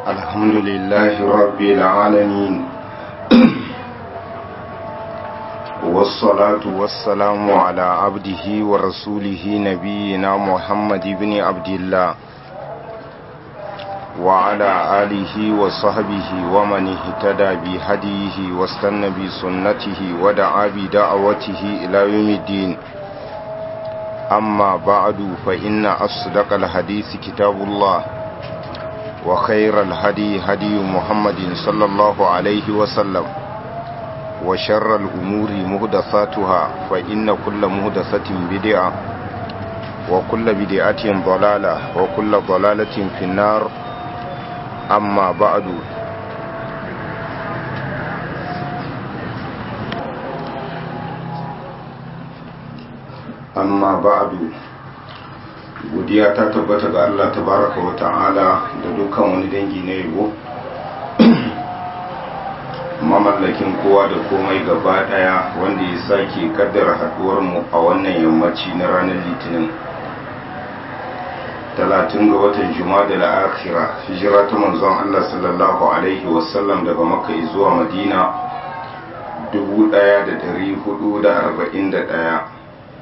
الحمد لله رب العالمين والصلاة والسلام على عبده ورسوله نبينا محمد بن عبد الله وعلى آله وصحبه ومن اهتدى بهديه واستنى بسنته ودعا بدعوته إلى يوم الدين أما بعد فإن أصدق الحديث كتاب الله وخير الهدي هدي محمد صلى الله عليه وسلم وشر الأمور مهدثاتها فإن كل مهدثة بدعة وكل بدعة ضلالة وكل ضلالة في النار أما بعد amma ba'adu godiya ta tabbata ga Allah tabaraka wa ta'ala da dukkan wani dangi na yabo mamallakin kowa da komai gaba daya wanda ya sake kaddara haduwar mu a wannan yammaci na ranar litinin talatin ga watan juma'a da akhira hijira ta manzon Allah sallallahu alaihi wasallam daga makka zuwa madina 1441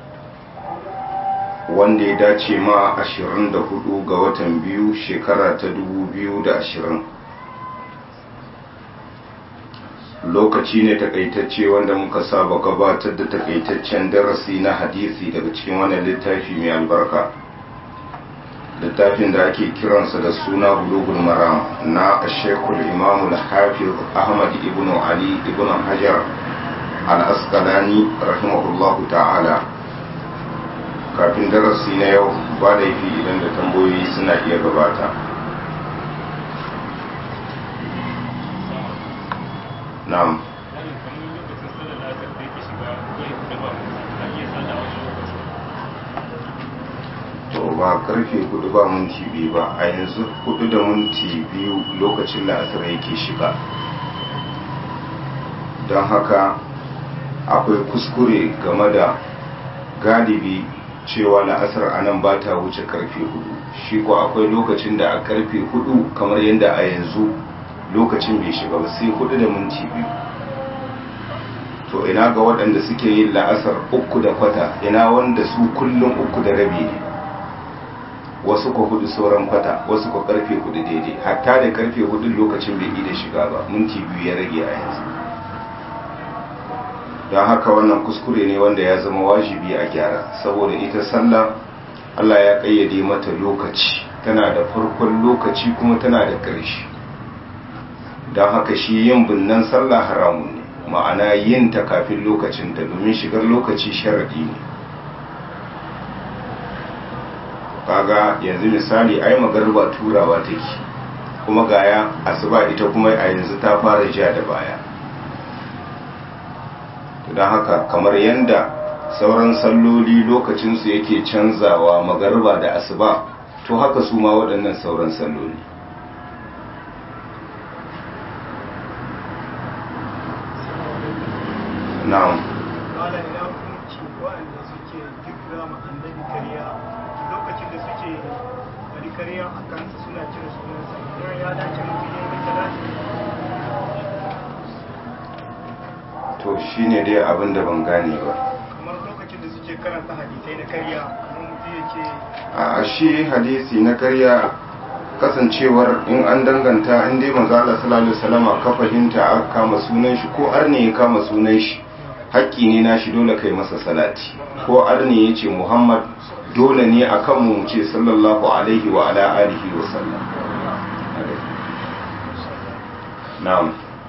wanda ya dace ma 24 ga watan biyu shekara ta 2020 lokaci ne takaitacce wanda muka saba gabatar da takaitaccen darasi na hadisi daga cikin wannan littafi mai albarka littafin da ake kiransa da suna bulugul maram na shekul imamul hafiz ahmad ibn ali ibn hajar al-asqalani rahimahullahu ta'ala kafin darasi na yau ba laifi idan da tambayoyi suna iya gabata na'am to ba karfe hudu ba minti biyu ba a yanzu hudu da minti biyu lokacin la'asar yake shiga don haka akwai kuskure game da galibi cewa la'asar a nan ba ta wuce karfe hudu shi ko akwai lokacin da a karfe hudu kamar yadda a yanzu lokacin bai shiga ba sai hudu da minti biyu to ina ga waɗanda suke yin la'asar uku da kwata ina wanda su kullum uku da rabi ne wasu ko hudu sauran kwata wasu ko karfe hudu daidai hatta da karfe hudu lokacin bai da shiga ba minti biyu ya rage a yanzu don haka wannan kuskure ne wanda ya zama wajibi a gyara saboda ita sallah Allah ya kayyade mata lokaci tana da farkon lokaci kuma tana da ƙarshe don haka shi yin binnan sallah haramun ne ma'ana yin ta kafin lokacinta domin shigar lokaci sharaɗi ne kaga yanzu misali ai magarba turawa take kuma gaya asuba ita kuma a yanzu ta fara ja da baya don haka kamar yadda sauran salloli lokacinsu yake canzawa magarba da asuba to haka su ma waɗannan sauran salloli na'am lokacin da suke wani kariya a kansa suna cire sunansa ya dace mutum ya yi talati to shi ne dai abin da ban gane ba kamar lokacin da suke karanta hadisai na karya kamar mutum ya ce a shi hadisi na karya kasancewar in an danganta in dai manzo Allah sallallahu alaihi wasallam ka fahimta aka kama sunan shi ko arne ya kama sunan shi haƙƙi ne nashi dole kai masa salati ko arne ya ce Muhammad dole ne akan mu ce sallallahu alaihi wa ala alihi wa sallam na'am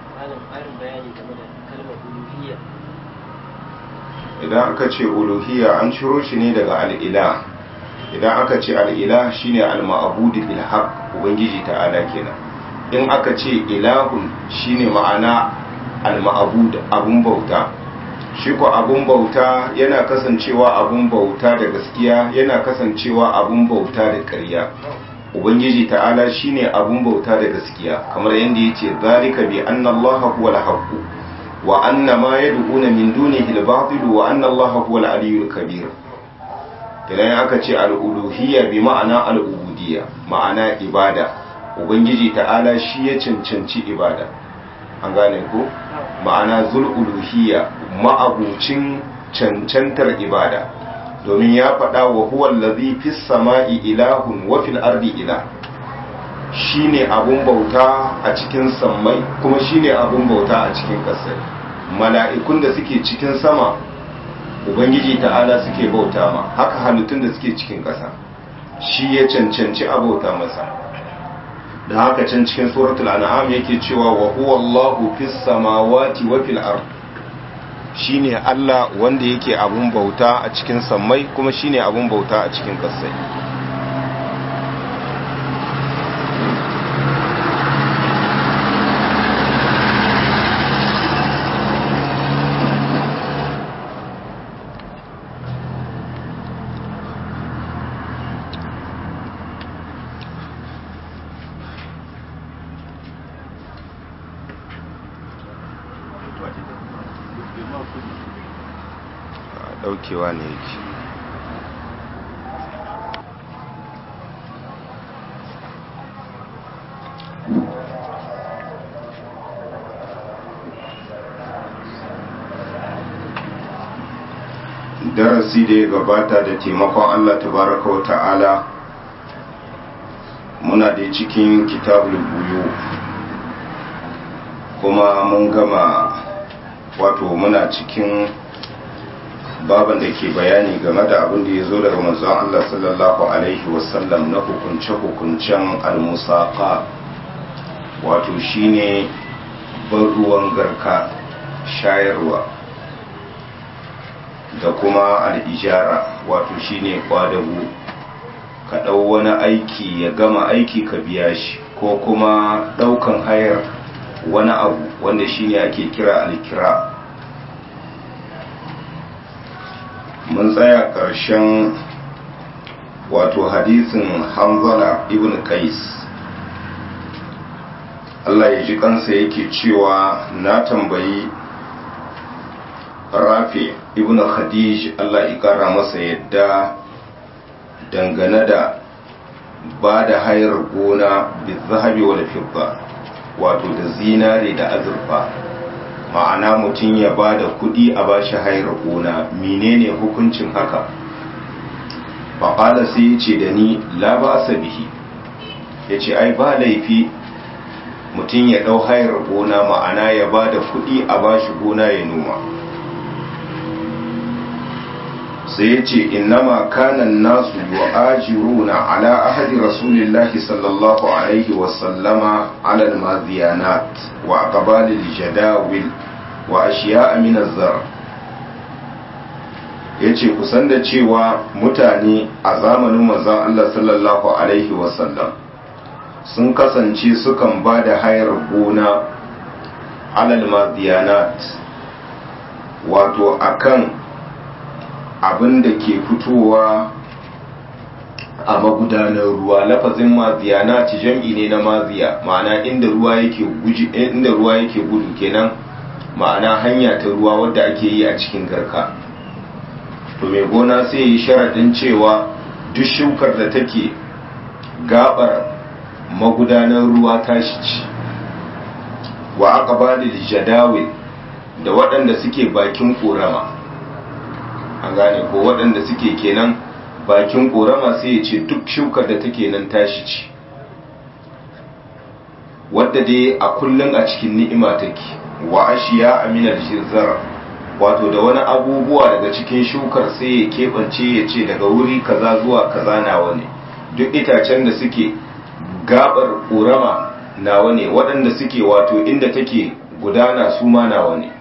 idan aka ce uluhiyya an ciro shi ne daga al'ila idan aka ce al'ila shine al-ma'budu bil haqq ubangiji ta'ala kenan in aka ce ilahun shine ma'ana al-ma'bud abun bauta shi ko abun bauta yana kasancewa abun bauta da gaskiya yana kasancewa abun bauta da ƙarya ubangiji ta'ala shine abun bauta da gaskiya kamar yadda yace zalika bi anna allaha huwal haqq wa anna ma yad'una min dunihi al-batil wa anna allaha huwal aliyyul kabir idan aka ce al-uluhiyya bi ma'ana al-ubudiyya ma'ana ibada ubangiji ta'ala shi ya cancanci ibada an gane ko ma'ana zul uluhiyya ma'abucin cancantar ibada domin ya faɗa wa huwa allazi fis sama'i ilahun wa fil ardi ilah shine abun bauta a cikin sammai kuma shine abun bauta a cikin ƙasai mala'ikun da suke cikin sama ubangiji ta'ala suke bauta ma haka halittun da suke cikin ƙasa shi ya cancanci a bauta masa da haka can cikin suratul an'am yake cewa wa huwa Allahu fis samawati wa fil ard shine Allah wanda yake abun bauta a cikin sammai kuma shine abun bauta a cikin ƙasai daukewa ne yake darasi da ya gabata da taimakon Allah tabaraka wa ta'ala muna da cikin kitabul buyu kuma mun gama wato muna cikin baban da ke bayani game da abin da ya zo daga manzon Allah sallallahu alaihi wasallam na hukunce-hukuncen almusaka wato shine ban ruwan garka shayarwa da kuma al'ijara wato shine kwadago ka ɗau wani aiki ya gama aiki ka biya shi ko kuma ɗaukan hayar wani abu wanda shine ake kira alkira mun tsaya ƙarshen wato hadisin hanzala ibn qais Allah ya ji kansa yake cewa na tambayi rafi ibn khadij Allah ya kara masa yadda dangane da ba da hayar gona bi zahabi wal fidda wato da zinare da azurfa ma'ana mutum ya ba da kudi a bashi hayar gona menene hukuncin haka faƙala sai ya ce da ni la ba bihi ya ce ai ba laifi mutum ya ɗau hayar gona ma'ana ya ba da kudi a bashi gona ya noma sai ya ce innama kanan nasu wa ajiruna ala ahadi rasulillahi sallallahu alaihi wasallama alal maziyanat wa aqbalil jadawil wa ashiya min zar yace kusan da cewa mutane a zamanin manzon Allah sallallahu alaihi wasallam sun kasance sukan ba da hayar gona alal maziyanat wato akan abin da ke fitowa a magudanar ruwa lafazin maziya na ci jam'i ne na maziya ma'ana inda ruwa yake guji inda ruwa yake gudu kenan ma'ana hanya ta ruwa wadda ake yi a cikin garka to mai gona sai yi sharaɗin cewa duk shukar da take gabar magudanar ruwa tashi ci wa aka ba da jadawil da waɗanda suke bakin ƙorama an gane ko waɗanda suke kenan bakin ƙorama sai ya ce duk shukar da take nan tashi ce wadda dai a kullum a cikin ni'ima take wa ashiya aminal jirzar wato da wani abubuwa daga cikin shukar sai ya keɓance ya ce daga wuri kaza zuwa kaza nawa ne duk itacen da suke gabar ƙorama nawa ne waɗanda suke wato inda take gudana su ma nawa ne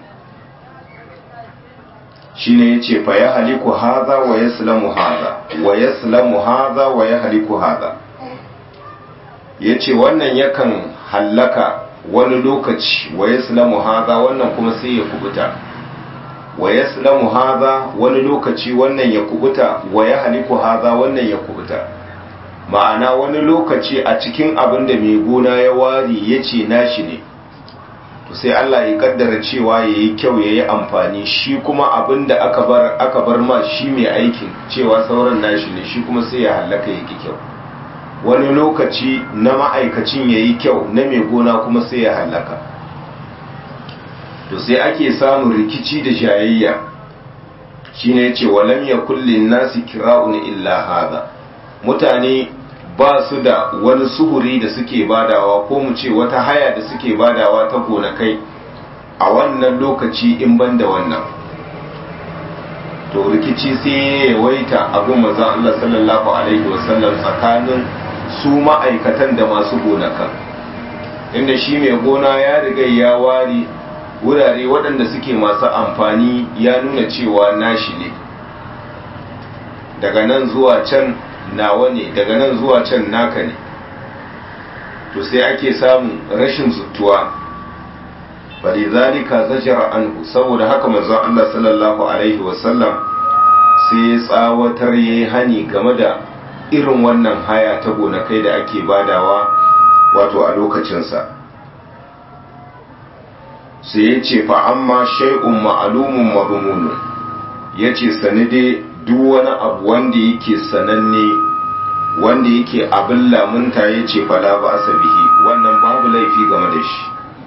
shine yace fa ya haliku hadha wa yaslamu hadha wa yaslamu hadha wa ya haliku hadha yace wannan yakan hallaka wani lokaci wa yaslamu hadha wannan kuma sai ya kubuta wa yaslamu hadha wani lokaci wannan ya kubuta wa ya haliku hadha wannan ya kubuta ma'ana wani lokaci a cikin abin da mai gona ya wari yace nashi ne to sai Allah ya kaddara cewa ya yi kyau ya yi amfani shi kuma abin da aka bar aka bar ma shi mai aikin cewa sauran nashi ne shi kuma sai ya hallaka ya ki kyau wani lokaci na ma'aikacin ya yi kyau na mai gona kuma sai ya hallaka to sai ake samun rikici da jayayya shi ne ce walam ya kullin nasi kira'un illa haza mutane ba su da wani suhuri da suke badawa ko mu ce wata haya da suke badawa ta gonakai a wannan lokaci in ban da wannan to rikici sai ya yawaita abin maza Allah sallallahu alaihi wasallam tsakanin su ma'aikatan da masu gonakan inda shi mai gona ya riga ya ware wurare waɗanda suke masu amfani ya nuna cewa nashi ne daga nan zuwa can nawa ne daga nan zuwa can naka ne to sai ake samun rashin zuttuwa bari zalika zajara anhu saboda haka manzon Allah sallallahu alaihi wasallam sai ya tsawatar yayi hani game da irin wannan haya ta gonakai da ake badawa wato a lokacinsa sai ya ce fa amma shay'un ma'lumun madmunun yace sani dai duk wani abu wanda yake sananne wanda yake abin lamunta yace fala ba asabihi wannan babu laifi game da shi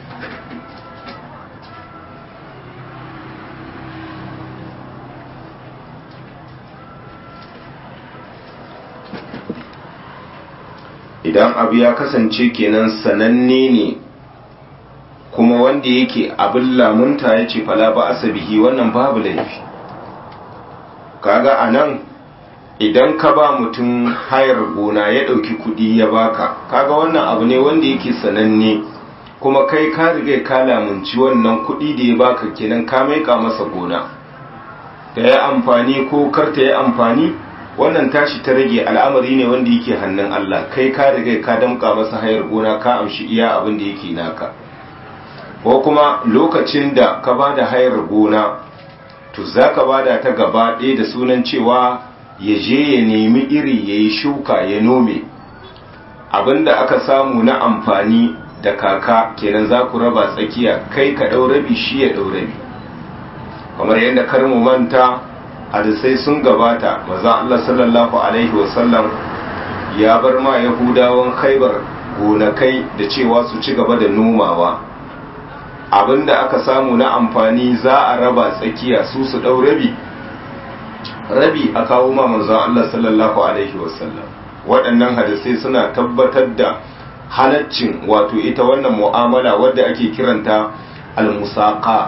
idan abu ya kasance kenan sananne ne kuma wanda yake abin lamunta ya ce fala ba asabihi wannan babu laifi kaga a nan idan ka ba mutum hayar gona ya ɗauki kuɗi ya baka kaga wannan abu ne wanda yake sananne kuma kai ka riga ka lamunci wannan kuɗi da ya baka kenan ka maika masa gona ta yi amfani ko kar ta yi amfani wannan tashi ta rage al'amari ne wanda yake hannun Allah kai ka riga ka damka masa hayar gona ka amshi iya abin da yake naka ko kuma lokacin da ka ba da hayar gona to za ka ba da ta gaba ɗaya da sunan cewa ya je ya nemi iri ya yi shuka ya nome abin da aka samu na amfani da kaka kenan za ku raba tsakiya kai ka ɗau rabi shi ya ɗau rabi kamar yadda kar mu manta hadisai sun gabata maza Allah sallallahu alaihi wasallam ya bar ma yahudawan khaibar gonakai da cewa su ci gaba da nomawa abinda aka samu na amfani za a raba tsakiya su su dau rabi rabi a kawo ma manzon Allah sallallahu alaihi wasallam waɗannan hadisai suna tabbatar da halaccin wato ita wannan mu'amala wadda ake kiranta al-musaqa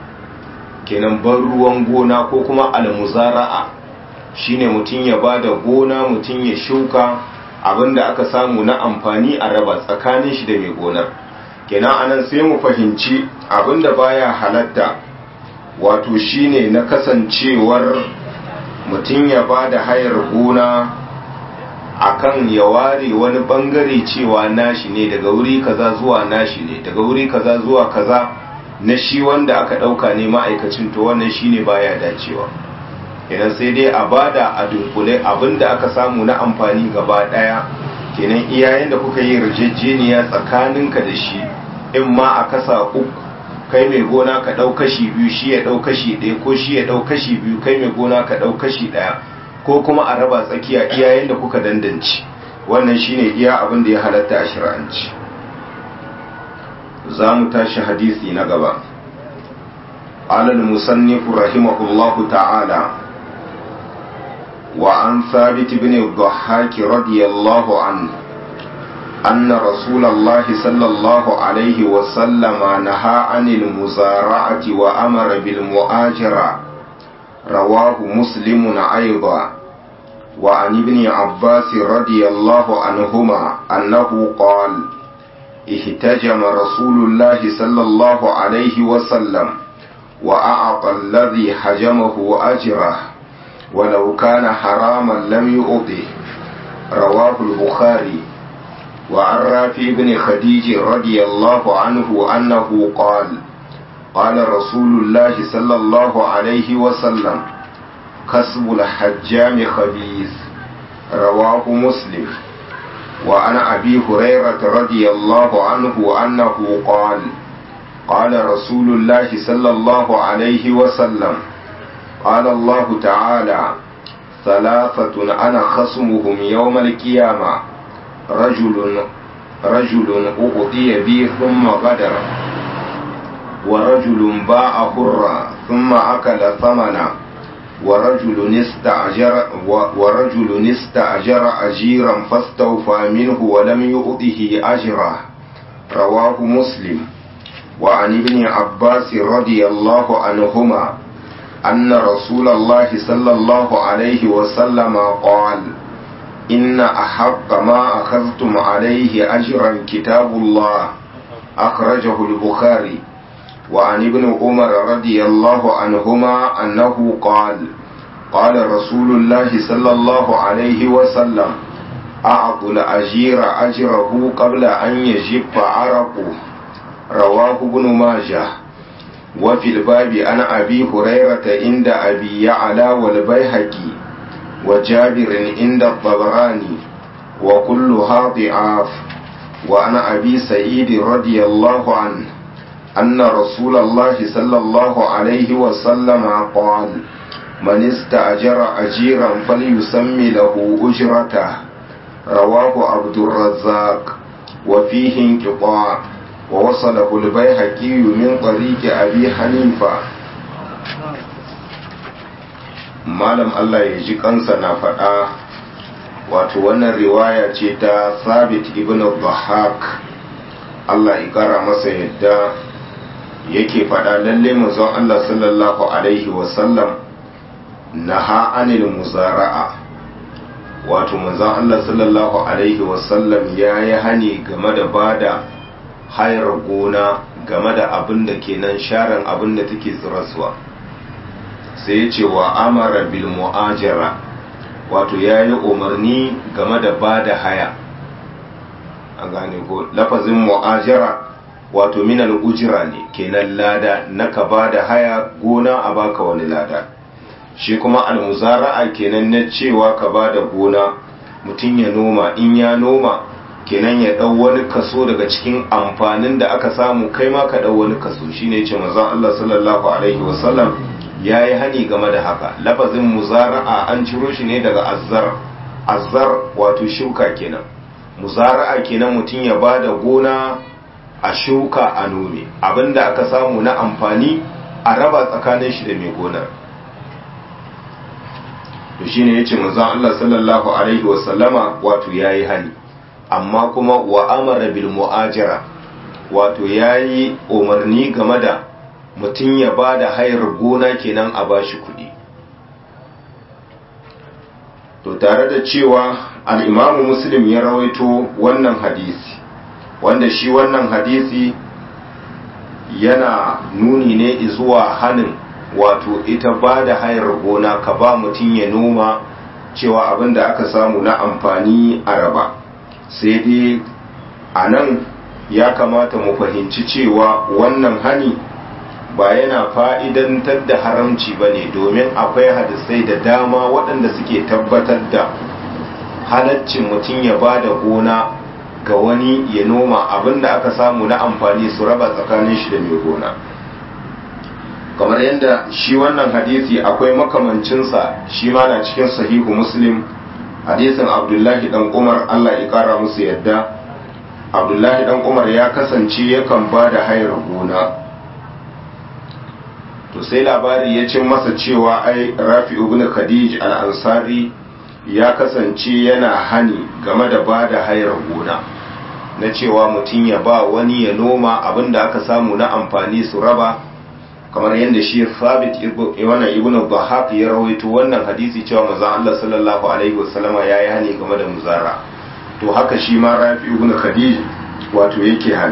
kenan ban ruwan gona ko kuma almuzara'a shine mutum ya ba da gona mutum ya shuka abinda aka samu na amfani a raba tsakanin shi da mai gonar kenan anan sai mu fahimci abinda baya halatta wato shine na kasancewar mutum ya ba da hayar gona akan ya ware wani bangare cewa nashi ne daga wuri kaza zuwa nashi ne daga wuri kaza zuwa kaza na shi wanda aka ɗauka ne ma'aikacin to wannan shine baya dacewa kenan sai dai a bada a dunkule abinda aka samu na amfani gaba ɗaya kenan iyayen da kuka yi rijejjeniya tsakaninka da shi in ma a kasa uku kai mai gona ka ɗau kashi biyu shi ya ɗau kashi ɗaya ko shi ya ɗau kashi biyu kai mai gona ka ɗau kashi ɗaya ko kuma a raba tsakiya iyayen da kuka dandanci wannan shine iya abin da ya halatta a shari'anci za mu tashi hadisi na gaba alal musannifu rahimahullahu ta'ala wa an thabit ibn dhahhak radiyallahu an أن رسول الله صلى الله عليه وسلم نهى عن المزارعة وأمر بالمؤاجرة رواه مسلم أيضا وعن ابن عباس رضي الله عنهما أنه قال احتجم رسول الله صلى الله عليه وسلم وأعطى الذي حجمه أجره ولو كان حراما لم يؤضه رواه البخاري وعن رافع بن خديج رضي الله عنه أنه قال قال رسول الله صلى الله عليه وسلم كسب الحجام خبيث رواه مسلم وعن أبي هريرة رضي الله عنه أنه قال قال رسول الله صلى الله عليه وسلم قال الله تعالى ثلاثة أنا خصمهم يوم القيامة رجل رجل أعطي بي ثم غدر ورجل باع حرا ثم أكل ثمنا ورجل استأجر ورجل استأجر أجيرا فاستوفى منه ولم يؤته أجره رواه مسلم وعن ابن عباس رضي الله عنهما أن رسول الله صلى الله عليه وسلم قال إن أحق ما أخذتم عليه أجرا كتاب الله أخرجه البخاري وعن ابن عمر رضي الله عنهما أنه قال قال رسول الله صلى الله عليه وسلم أعطوا الأجير أجره قبل أن يجف عرقه رواه ابن ماجه وفي الباب عن أبي هريرة عند أبي يعلى والبيهقي وجابر عند الطبراني وكلها ضعاف وعن أبي سعيد رضي الله عنه أن رسول الله صلى الله عليه وسلم قال من استأجر أجيرا فليسمي له أجرته رواه عبد الرزاق وفيه انقطاع ووصله البيهقي من طريق أبي حنيفة malam Allah ya ji kansa na faɗa wato wannan riwaya ce ta sabit ibn dhahak Allah ya kara masa yadda yake faɗa lalle manzon Allah sallallahu alaihi wasallam naha anil muzara'a wato manzon Allah sallallahu alaihi wasallam ya yi hani game da bada hayar gona game da abin da kenan sharan abin da take tsiraswa sai ya ce wa amara bil mu'ajara wato ya yi umarni game da ba da haya a gane ko lafazin mu'ajara wato minal ujira ne kenan lada na ka ba da haya gona a baka wani lada shi kuma almuzara'a kenan na cewa ka ba da gona mutum ya noma in ya noma kenan ya ɗau wani kaso daga cikin amfanin da aka samu kai ma ka ɗau wani kaso shine ce manzon Allah sallallahu alaihi wasallam ya yi hani game da haka lafazin muzara'a an ciro shi ne daga azzar azzar wato shuka kenan muzara'a kenan mutum ya ba da gona a shuka a nome abinda aka samu na amfani a raba tsakanin shi da mai gonar to shine yace manzon Allah sallallahu alaihi wasallama wato yayi hani amma kuma wa amara bil mu'ajara wato yayi umarni game da mutum ya ba da hayar gona kenan a bashi kuɗi to tare da cewa al'imamu muslim ya rawaito wannan hadisi wanda shi wannan hadisi yana nuni ne zuwa hanin wato ita ba da hayar gona ka ba mutum ya noma cewa abin da aka samu na amfani a raba sai dai a nan ya kamata mu fahimci cewa wannan hani ba yana fa'idantar da haramci ba ne domin akwai hadisai da dama waɗanda suke tabbatar da halaccin mutum ya ba da gona ga wani ya noma abinda aka samu na amfani su raba tsakanin shi da mai gona kamar yadda shi wannan hadisi akwai makamancinsa shi ma na cikin sahihu muslim hadisin abdullahi dan umar allah ya kara musu yadda abdullahi dan umar ya kasance yakan ba da hayar gona to sai labari ya cin masa cewa ai rafi ibn khadij al-ansari ya kasance yana hani game da ba da hayar gona na cewa mutum ya ba wani ya noma abinda aka samu na amfani su raba kamar yadda shi sabit wannan ibn bahaq ya rawaito wannan hadisi cewa manzon Allah sallallahu alaihi wasallama yayi hani game da muzara to haka shi ma rafi ibn khadij wato yake hani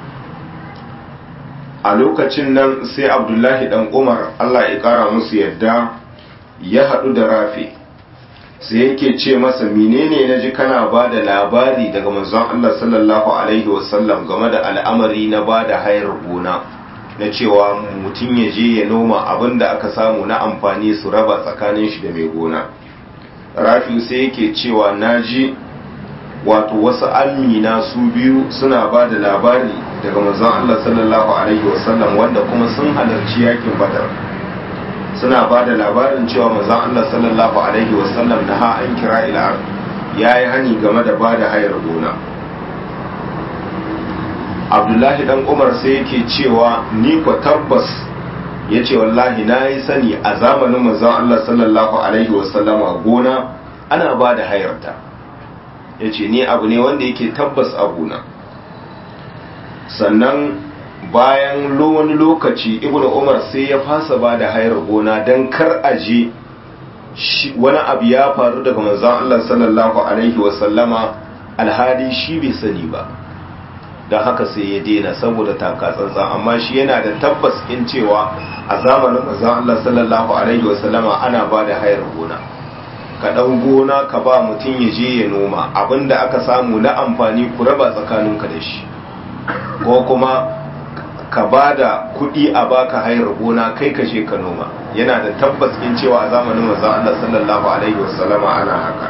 a lokacin nan sai abdullahi dan umar allah ya kara musu yadda ya haɗu da rafi sai yake ce masa menene na ji kana ba da labari daga manzon allah sallallahu alaihi wasallam game da al'amari na ba da hayar gona na cewa mutum ya je ya noma abin da aka samu na amfani su raba tsakanin shi da mai gona rafi sai yake cewa na ji wato wasu amina su biyu suna ba da labari daga manzon Allah sallallahu alaihi wasallam wanda kuma sun halarci yakin badar suna ba da labarin cewa manzon Allah sallallahu alaihi wasallam na ha an kira ila ya yi hani game da ba da hayar gona abdullahi dan umar sai yake cewa ni kwa tabbas ya ce wallahi na yi sani a zamanin manzon Allah sallallahu alaihi wasallama gona ana ba da hayarta ya ce ni abu ne wanda yake tabbas abuna sannan bayan wani lokaci ibn umar sai ya fasa ba da hayar gona don kar aje wani abu ya faru daga manzon Allah sallallahu alaihi wasallama alhali shi bai sani ba don haka sai ya daina saboda takatsantsa amma shi yana da tabbas in cewa a zamanin manzon Allah sallallahu alaihi wasallama ana ba da hayar gona ka ɗau gona ka ba mutum ya je ya noma abinda aka samu na amfani ku raba tsakaninka da shi ko kuma ka ba da kuɗi a baka hayar gona kai ka je ka noma yana da tabbas in cewa a zamanin manzon Allah sallallahu alaihi wasallama ana haka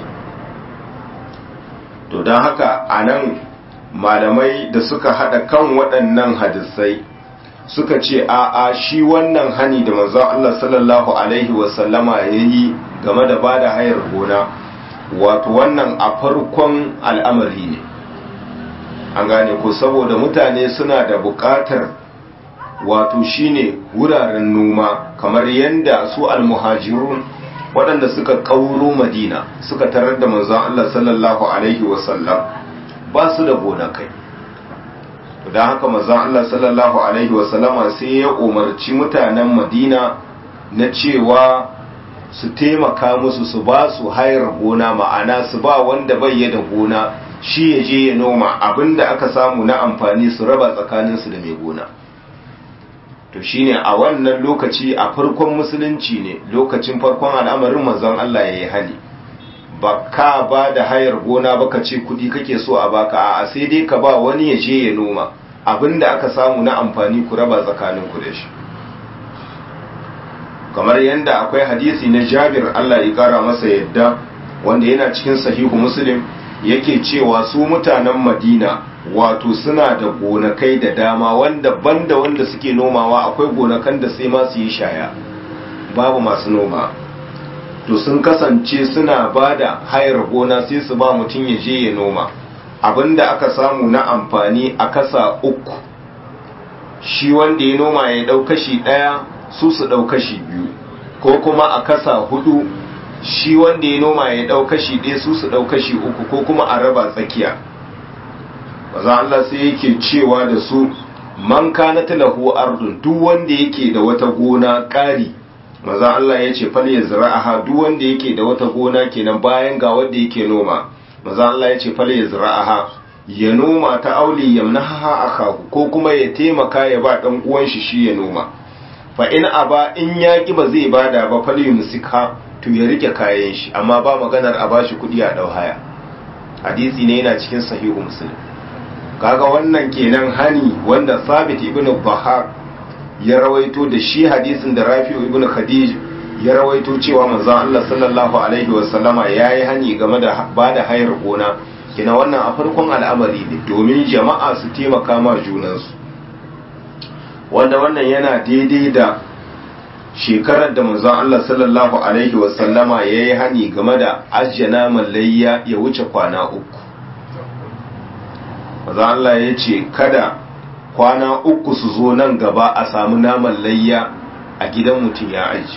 to don haka a nan malamai da suka hada kan waɗannan hadisai suka ce a'a shi wannan hani da manzon Allah sallallahu alaihi wasallama ya yi game da bada hayar gona wato wannan a farkon al'amari ne an gane ko saboda mutane suna da buƙatar wato shine wuraren noma kamar yadda su almuhajirun waɗanda suka ƙauro madina suka tarar da manzon Allah sallallahu alaihi wasallam ba su da gonakai don haka manzon Allah sallallahu alaihi wasallama sai ya umarci mutanen madina na cewa su taimaka musu su ba su hayar gona ma'ana su ba wanda bai da gona shi ya je ya noma abinda aka samu na amfani su raba tsakaninsu da mai gona to shine a wannan lokaci a farkon musulunci ne lokacin farkon al'amarin manzon Allah ya yi hali ba ka ba da hayar gona ba ka ce kudi kake so a baka a sai dai ka ba wani ya je ya noma abinda aka samu na amfani ku raba tsakanin ku da shi kamar yadda akwai hadisi na Jabir Allah ya kara masa yadda wanda yana cikin sahihu Muslim yake cewa su mutanen Madina wato suna da gonakai da dama wanda banda wanda suke nomawa akwai gonakan da sai ma su yi shaya babu masu noma to sun kasance suna ba da hayar gona sai su ba mutum ya je ya noma abinda aka samu na amfani a kasa uku shi wanda ya noma ya dau kashi daya su su dau kashi biyu ko kuma a kasa hudu shi wanda ya noma ya dau kashi ɗaya su su dau kashi uku ko kuma a raba tsakiya maza Allah sai yake cewa da su man kana lahu ardun duk wanda yake da wata gona ƙari maza Allah ya ce fal yazra'aha duk wanda yake da wata gona kenan bayan ga wanda yake noma maza Allah ya ce fal yazra'aha ya noma ta auli yamnaha akahu ko kuma ya taimaka ya ba dan uwan shi shi ya noma fa in aba in yaki ba zai bada ba fal yumsika to ya rike kayan shi amma ba maganar a bashi kudi a dau haya hadisi ne yana cikin sahihu muslim kaga wannan kenan hani wanda sabit ibn bahar ya rawaito da shi hadisin da rafi'u ibn khadij ya rawaito cewa manzon Allah sallallahu alaihi wasallama yayi hani game da bada hayar gona kina wannan a farkon al'amari ne domin jama'a su taimaka ma junansu wanda wannan yana daidai da shekarar da manzon Allah sallallahu alaihi wasallama yayi hani game da ajjana mallayya ya wuce kwana uku manzon Allah ya ce kada kwana uku su zo nan gaba a samu naman layya a gidan mutum ya aji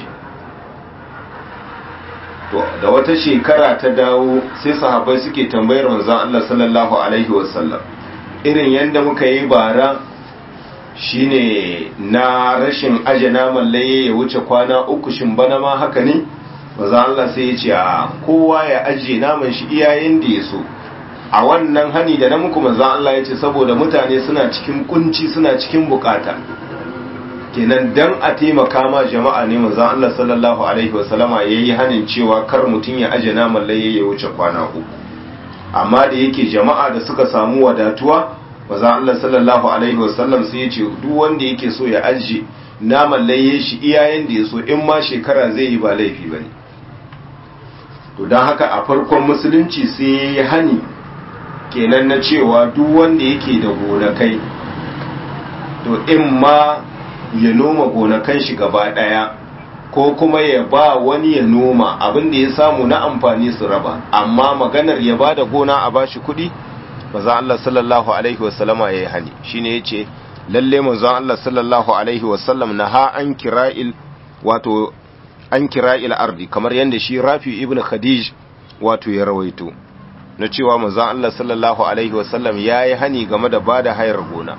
to da wata shekara ta dawo sai sahabbai suke tambayar manzon Allah sallallahu alaihi wasallam irin yadda muka yi bara shine na rashin aje naman layya ya wuce kwana uku shin bana ma haka ne manzon Allah sai ya ce a kowa ya aje naman shi iyayen da ya so a wannan hani da na muku manzan Allah ya ce saboda mutane suna cikin kunci suna cikin bukata kenan dan a taimaka ma jama'a ne manzan Allah sallallahu alaihi wasallama yayi hanin cewa kar mutum ya aje naman laye ya wuce kwana uku amma da yake jama'a da suka samu wadatuwa manzan Allah sallallahu alaihi wasallam sai ya ce duk wanda yake so ya aje naman laye shi iyayen da ya so in ma shekara zai yi ba laifi bane to don haka a farkon musulunci sai ya yi hani kenan na cewa duk wanda yake da gonakai to in ma ya noma gonakan shi gaba daya ko kuma ya ba wani ya noma abin da ya samu na amfani su raba amma maganar ya ba da gona a bashi kuɗi maza Allah sallallahu alaihi wasallama ya yi hani shine ya ce lalle manzon Allah sallallahu alaihi wasallam na ha an kira'il wato an kira'il ardi kamar yadda shi rafi ibn khadij wato ya rawaito na cewa manzon Allah sallallahu alaihi wasallam ya yi hani game da bada hayar gona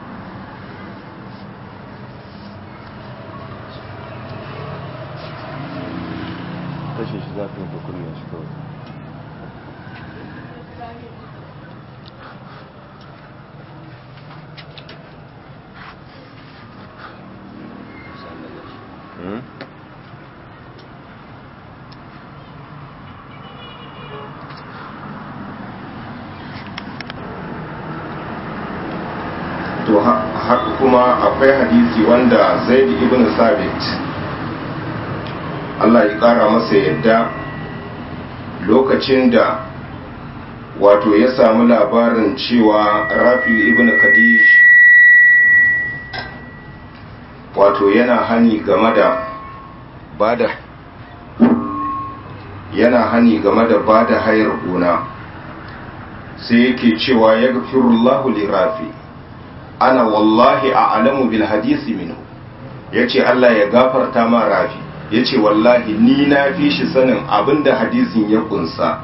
kashe shi zafi da kunya shi kawai to haka kuma akwai hadisi wanda zaid ibn sabit Allah ya kara masa yadda lokacin da wato ya samu labarin cewa rafi ibn kadish wato yana hani game da bada yana hani game da bada hayar gona sai yake cewa ya gafirullahu li rafi ana wallahi a alamu bil hadisi minhu ya ce Allah ya gafarta ma rafi ya ce wallahi ni na fi shi sanin abinda hadisin ya kunsa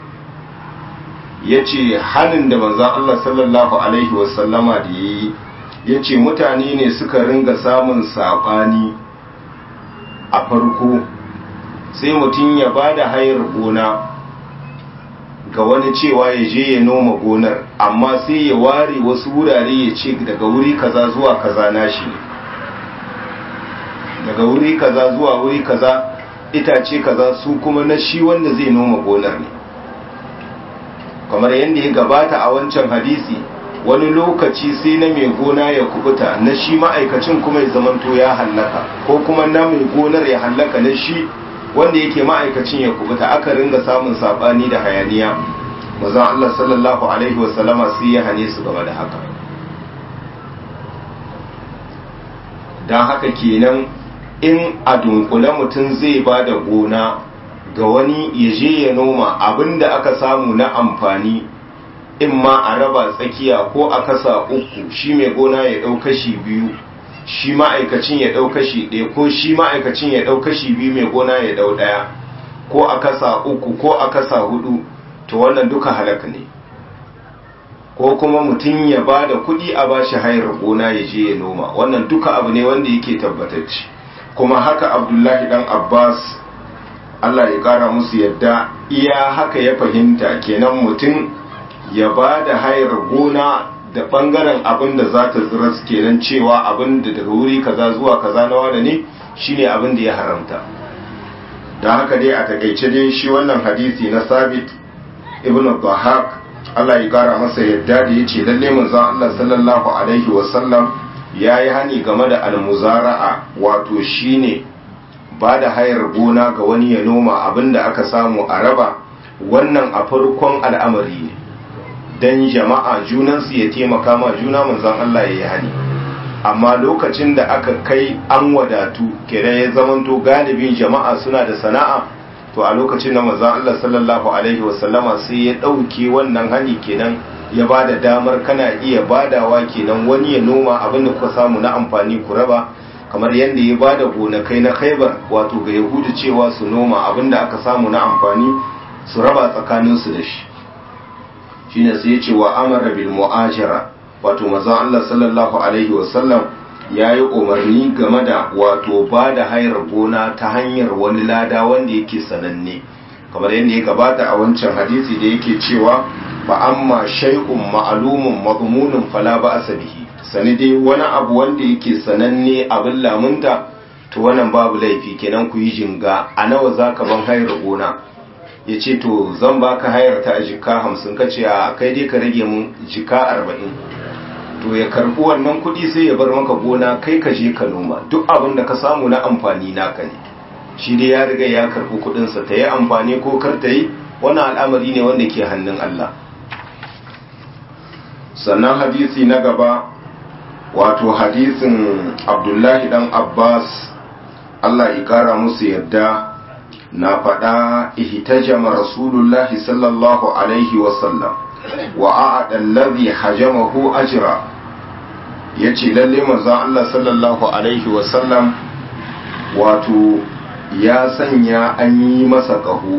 ya ce hannun da manzan Allah sallallahu Alaihi wasallama da ya yi ya ce mutane ne suka ringa samun saɓani a farko sai mutum ya ba da hayar gona ga wani cewa ya je ya noma gonar amma sai ya ware wasu wurare ya ce daga wuri kaza zuwa kaza nashi ne daga wuri kaza zuwa wuri kaza itace kaza su kuma na shi wanda zai noma gonar ne kamar yadda ya gabata a wancan hadisi wani lokaci sai na mai gona ya kubuta na shi ma'aikacin kuma ya zamanto ya hallaka ko kuma na mai gonar ya hallaka na shi wanda yake ma'aikacin ya kubuta aka ringa samun sabani da hayaniya mazan Allah sallallahu alaihi wasallama sai ya hane su game da haka don haka kenan in a dunkule mutum zai ba da gona ga wani ya je ya noma abinda aka samu na amfani in ma a raba tsakiya ko a kasa uku shi mai gona ya ɗau kashi biyu shi ma'aikacin ya ɗau kashi ɗaya ko shi ma'aikacin ya ɗau kashi biyu mai gona ya ɗau ɗaya ko a kasa uku ko a kasa hudu to wannan duka halaka ne ko kuma mutum ya ba da kuɗi a ba shi hayar gona ya je ya noma wannan duka abu ne wanda yake tabbatacce kuma haka abdullahi dan abbas allah ya ƙara musu yadda iya haka ya fahimta kenan mutum ya ba da hayar gona da ɓangaren abin da za ta tsira kenan cewa abin da daga wuri kaza zuwa kaza na wane ne shine abin da ya haramta don haka dai a takaice dai shi wannan hadisi na sabit ibn bahak Allah ya kara masa yadda da ya ce lalle manzon Allah sallallahu alaihi wasallam ya yi hani game da almuzara'a wato shine ba da hayar gona ga wani ya noma abin da aka samu a raba wannan a farkon al'amari ne don jama'a junansu ya taimaka ma juna manzon Allah ya yi hani amma lokacin da aka kai an wadatu kenan ya zamanto galibin jama'a suna da sana'a to a lokacin da manzon Allah sallallahu alaihi wasallama sai ya ɗauke wannan hani kenan ya ba da damar kana iya badawa kenan wani ya noma abin da kuka samu na amfani ku raba kamar yadda ya ba da gonakai na khaibar wato ga yahudu cewa su noma abin da aka samu na amfani su raba tsakaninsu da shi shine sai ya ce wa amara bil mu'ajira wato manzon Allah sallallahu alaihi wasallam ya yi umarni game da wato ba da hayar gona ta hanyar wani lada wanda yake sananne kamar yadda ya gabata a wancan hadisi da yake cewa ba amma shay'un ma'lumun madmunun fala ba bihi sani dai wani abu wanda yake sananne abin lamunta to wannan babu laifi kenan ku yi jinga a nawa zaka ban hayar gona ya ce to zan baka hayar ta a jika hamsin ka ce a kai dai ka rage mun jika arba'in to ya karbi wannan kuɗi sai ya bar maka gona kai ka je ka noma duk abin da ka samu na amfani naka ne shi dai ya riga ya karbi kuɗinsa ta yi amfani ko kar ta yi wannan al'amari ne wanda ke hannun Allah sannan hadisi na gaba wato hadisin abdullahi dan abbas Allah ya kara musu yadda na faɗa ihtajama rasulullahi sallallahu alaihi wasallam wa a'ada allazi hajamahu ajra yace lalle manzon Allah sallallahu alaihi wasallam wato ya sanya an yi masa ƙaho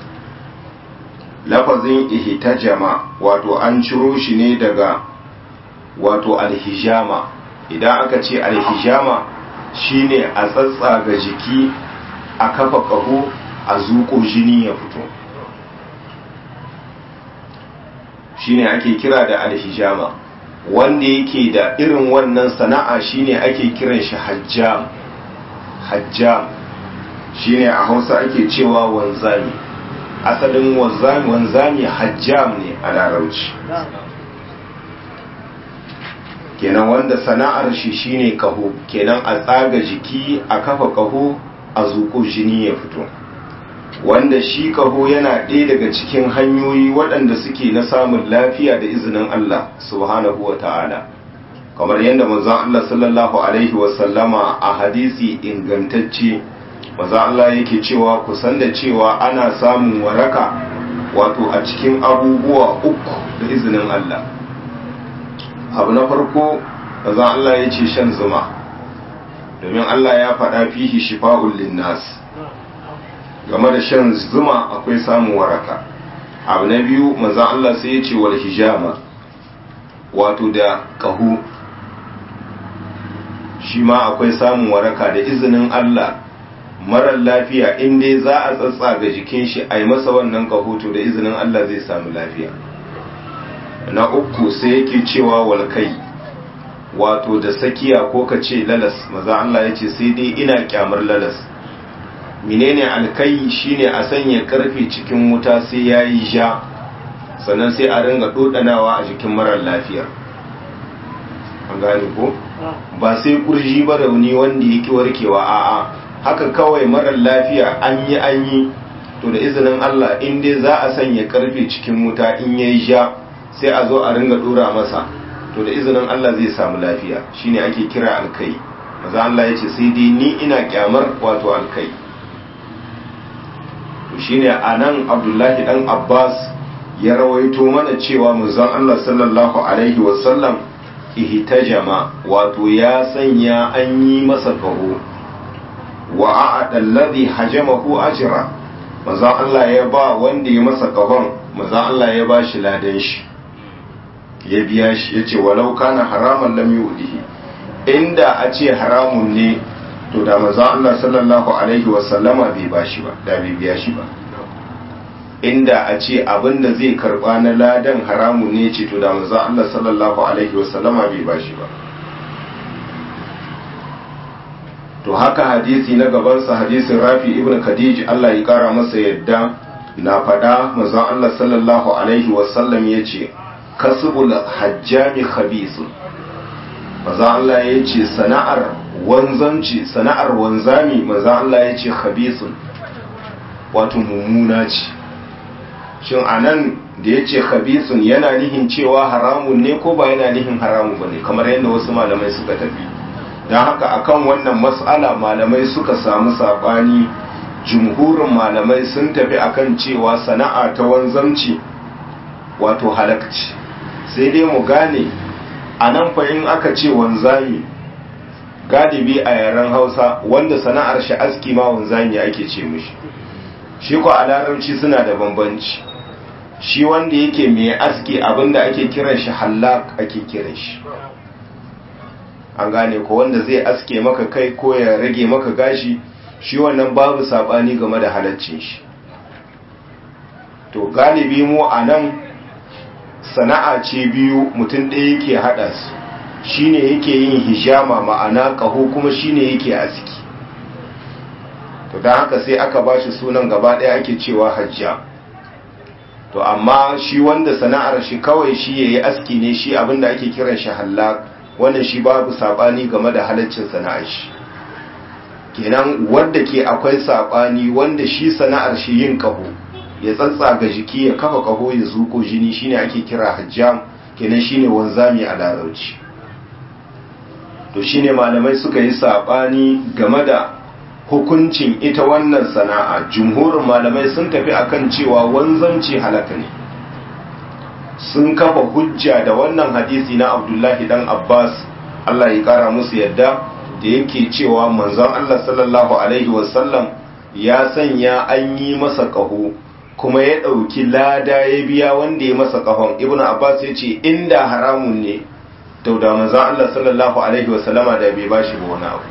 lafazin ihtajama wato an ciro shi ne daga wato alhijama idan aka ce alhijama shine a tsatsaga jiki a kafa ƙaho a zuƙo jini ya fito shine ake kira da alhijama wanda yake da irin wannan sana'a shine ake kiran shi hajjam hajjam shine a hausa ake cewa wanzami asalin wanzami wanzami hajjam ne a larabci kenan wanda sana'ar shi shine kaho kenan a tsaga jiki a kafa kaho a zuƙo jini ya fito wanda shi kaho yana ɗaya daga cikin hanyoyi waɗanda suke na samun lafiya da izinin Allah subhanahu wa ta'ala kamar yadda manzon Allah sallallahu alaihi wasallama a hadisi ingantacce manzon Allah yake cewa kusan da cewa ana samun waraka wato a cikin abubuwa uku da izinin Allah abu na farko manzon Allah ya ce shan zuma domin Allah ya faɗa fihi shifa'ul linnas game da shan zuma akwai samun waraka abu na biyu manzon Allah sai ya ce wal hijama wato da kahu shi ma akwai samun waraka da izinin Allah marar lafiya in dai za a tsatsa ga jikin shi a yi masa wannan kahoto da izinin Allah zai samu lafiya na uku sai yake cewa walkai wato da sakiya ko ka ce lalas maza Allah ya ce sai dai ina kyamar lalas menene alkai shine a sanya karfe cikin wuta sai ya yi ja sannan sai a ringa dodanawa a jikin marar lafiya an gane ko ba sai kurji ba rauni wanda yake warkewa a'a haka kawai marar lafiya an yi an yi to da izinin Allah in dai za a sanya karfe cikin wuta in yayi ja sai a zo a ringa dora masa to da izinin Allah zai samu lafiya shine ake kira alkai maza Allah ya ce sai dai ni ina kyamar wato alkai to shine anan Abdullahi dan Abbas ya rawaito mana cewa manzon Allah sallallahu alaihi wasallam ihtajama wato ya sanya an yi masa kaho wa a'ada alladhi hajamahu ajra manzon Allah ya ba wanda ya masa kahon manzon Allah ya ba shi ladan shi ya biya shi yace walau kana haraman lam yudihi inda a ce haramun ne to da manzon Allah sallallahu alaihi wa sallama bai ba shi ba da bai biya shi ba inda a ce abinda zai karba na ladan haramun ne ce to da manzon Allah sallallahu alaihi wa sallama bai ba shi ba to haka hadisi na gabansa hadisin rafi ibn khadij Allah ya kara masa yadda na faɗa manzon Allah sallallahu alaihi wasallam ya ce kasbul hajjami khabisun manzon Allah ya ce sana'ar wanzanci sana'ar wanzami manzon Allah ya ce khabisun wato mummuna ce shin anan da ya ce khabisun yana nihin cewa haramun ne ko ba yana nihin haramun ba ne kamar yadda wasu malamai suka tafi don haka akan wannan mas'ala malamai suka samu saɓani jumhurin malamai sun tafi akan cewa sana'a ta wanzamci wato halakci sai dai mu gane a nan in aka ce wanzami galibi a yaren hausa wanda sana'ar shi aski ma wanzami ake ce mishi shi ko a larabci suna da bambanci shi wanda yake mai aski abinda ake kiran shi hallak ake kiran shi an gane ko wanda zai aske maka kai ko ya rage maka gashi shi wannan babu sabani game da halaccin shi to galibi mu a nan sana'a ce biyu mutum ɗaya yake haɗa su shine yake yin hijama ma'ana ƙaho kuma shine yake aski to don haka sai aka ba shi sunan gaba ɗaya ake cewa hajja to amma shi wanda sana'ar shi kawai shi ya yi aski ne shi abinda ake kiran shi hallak wannan shi babu sabani game da halaccin sana'ar shi kenan wanda ke akwai sabani wanda shi sana'ar shi yin kaho ya tsatsa ga jiki ya kafa kaho ya zuko jini shine ake kira hajjam kenan shine wanzami a larauci to shine malamai suka yi sabani game da hukuncin ita wannan sana'a jumhurin malamai sun tafi akan cewa wanzanci halaka ne sun kafa hujja da wannan hadisi na abdullahi dan abbas allah ya kara musu yadda da yake cewa manzon allah sallallahu alaihi wasallam ya sanya an yi masa ƙaho kuma ya ɗauki lada ya biya wanda ya masa ƙahon ibn abbas ya ce inda haramun ne to da manzon allah sallallahu alaihi wasallama da bai bashi ba wani abu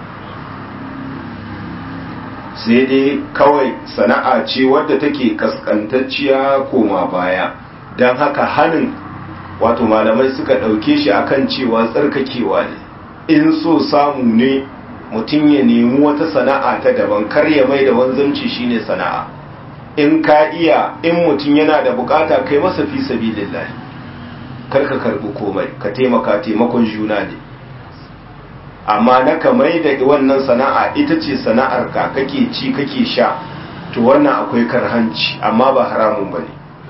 sai dai kawai sana'a ce wadda take kaskantacciya koma baya don haka hannun wato malamai suka ɗauke shi akan cewa tsarkakewa ne in so samu ne mutum ya nemi wata sana'a ta daban kar ya mai da wanzanci shine sana'a in ka iya in mutum yana da bukata kai masa fi sabilillah kar ka karbi komai ka taimaka taimakon juna ne amma na ka mai da wannan sana'a ita ce sana'ar ka kake ci kake sha to wannan akwai karhanci amma ba haramun bane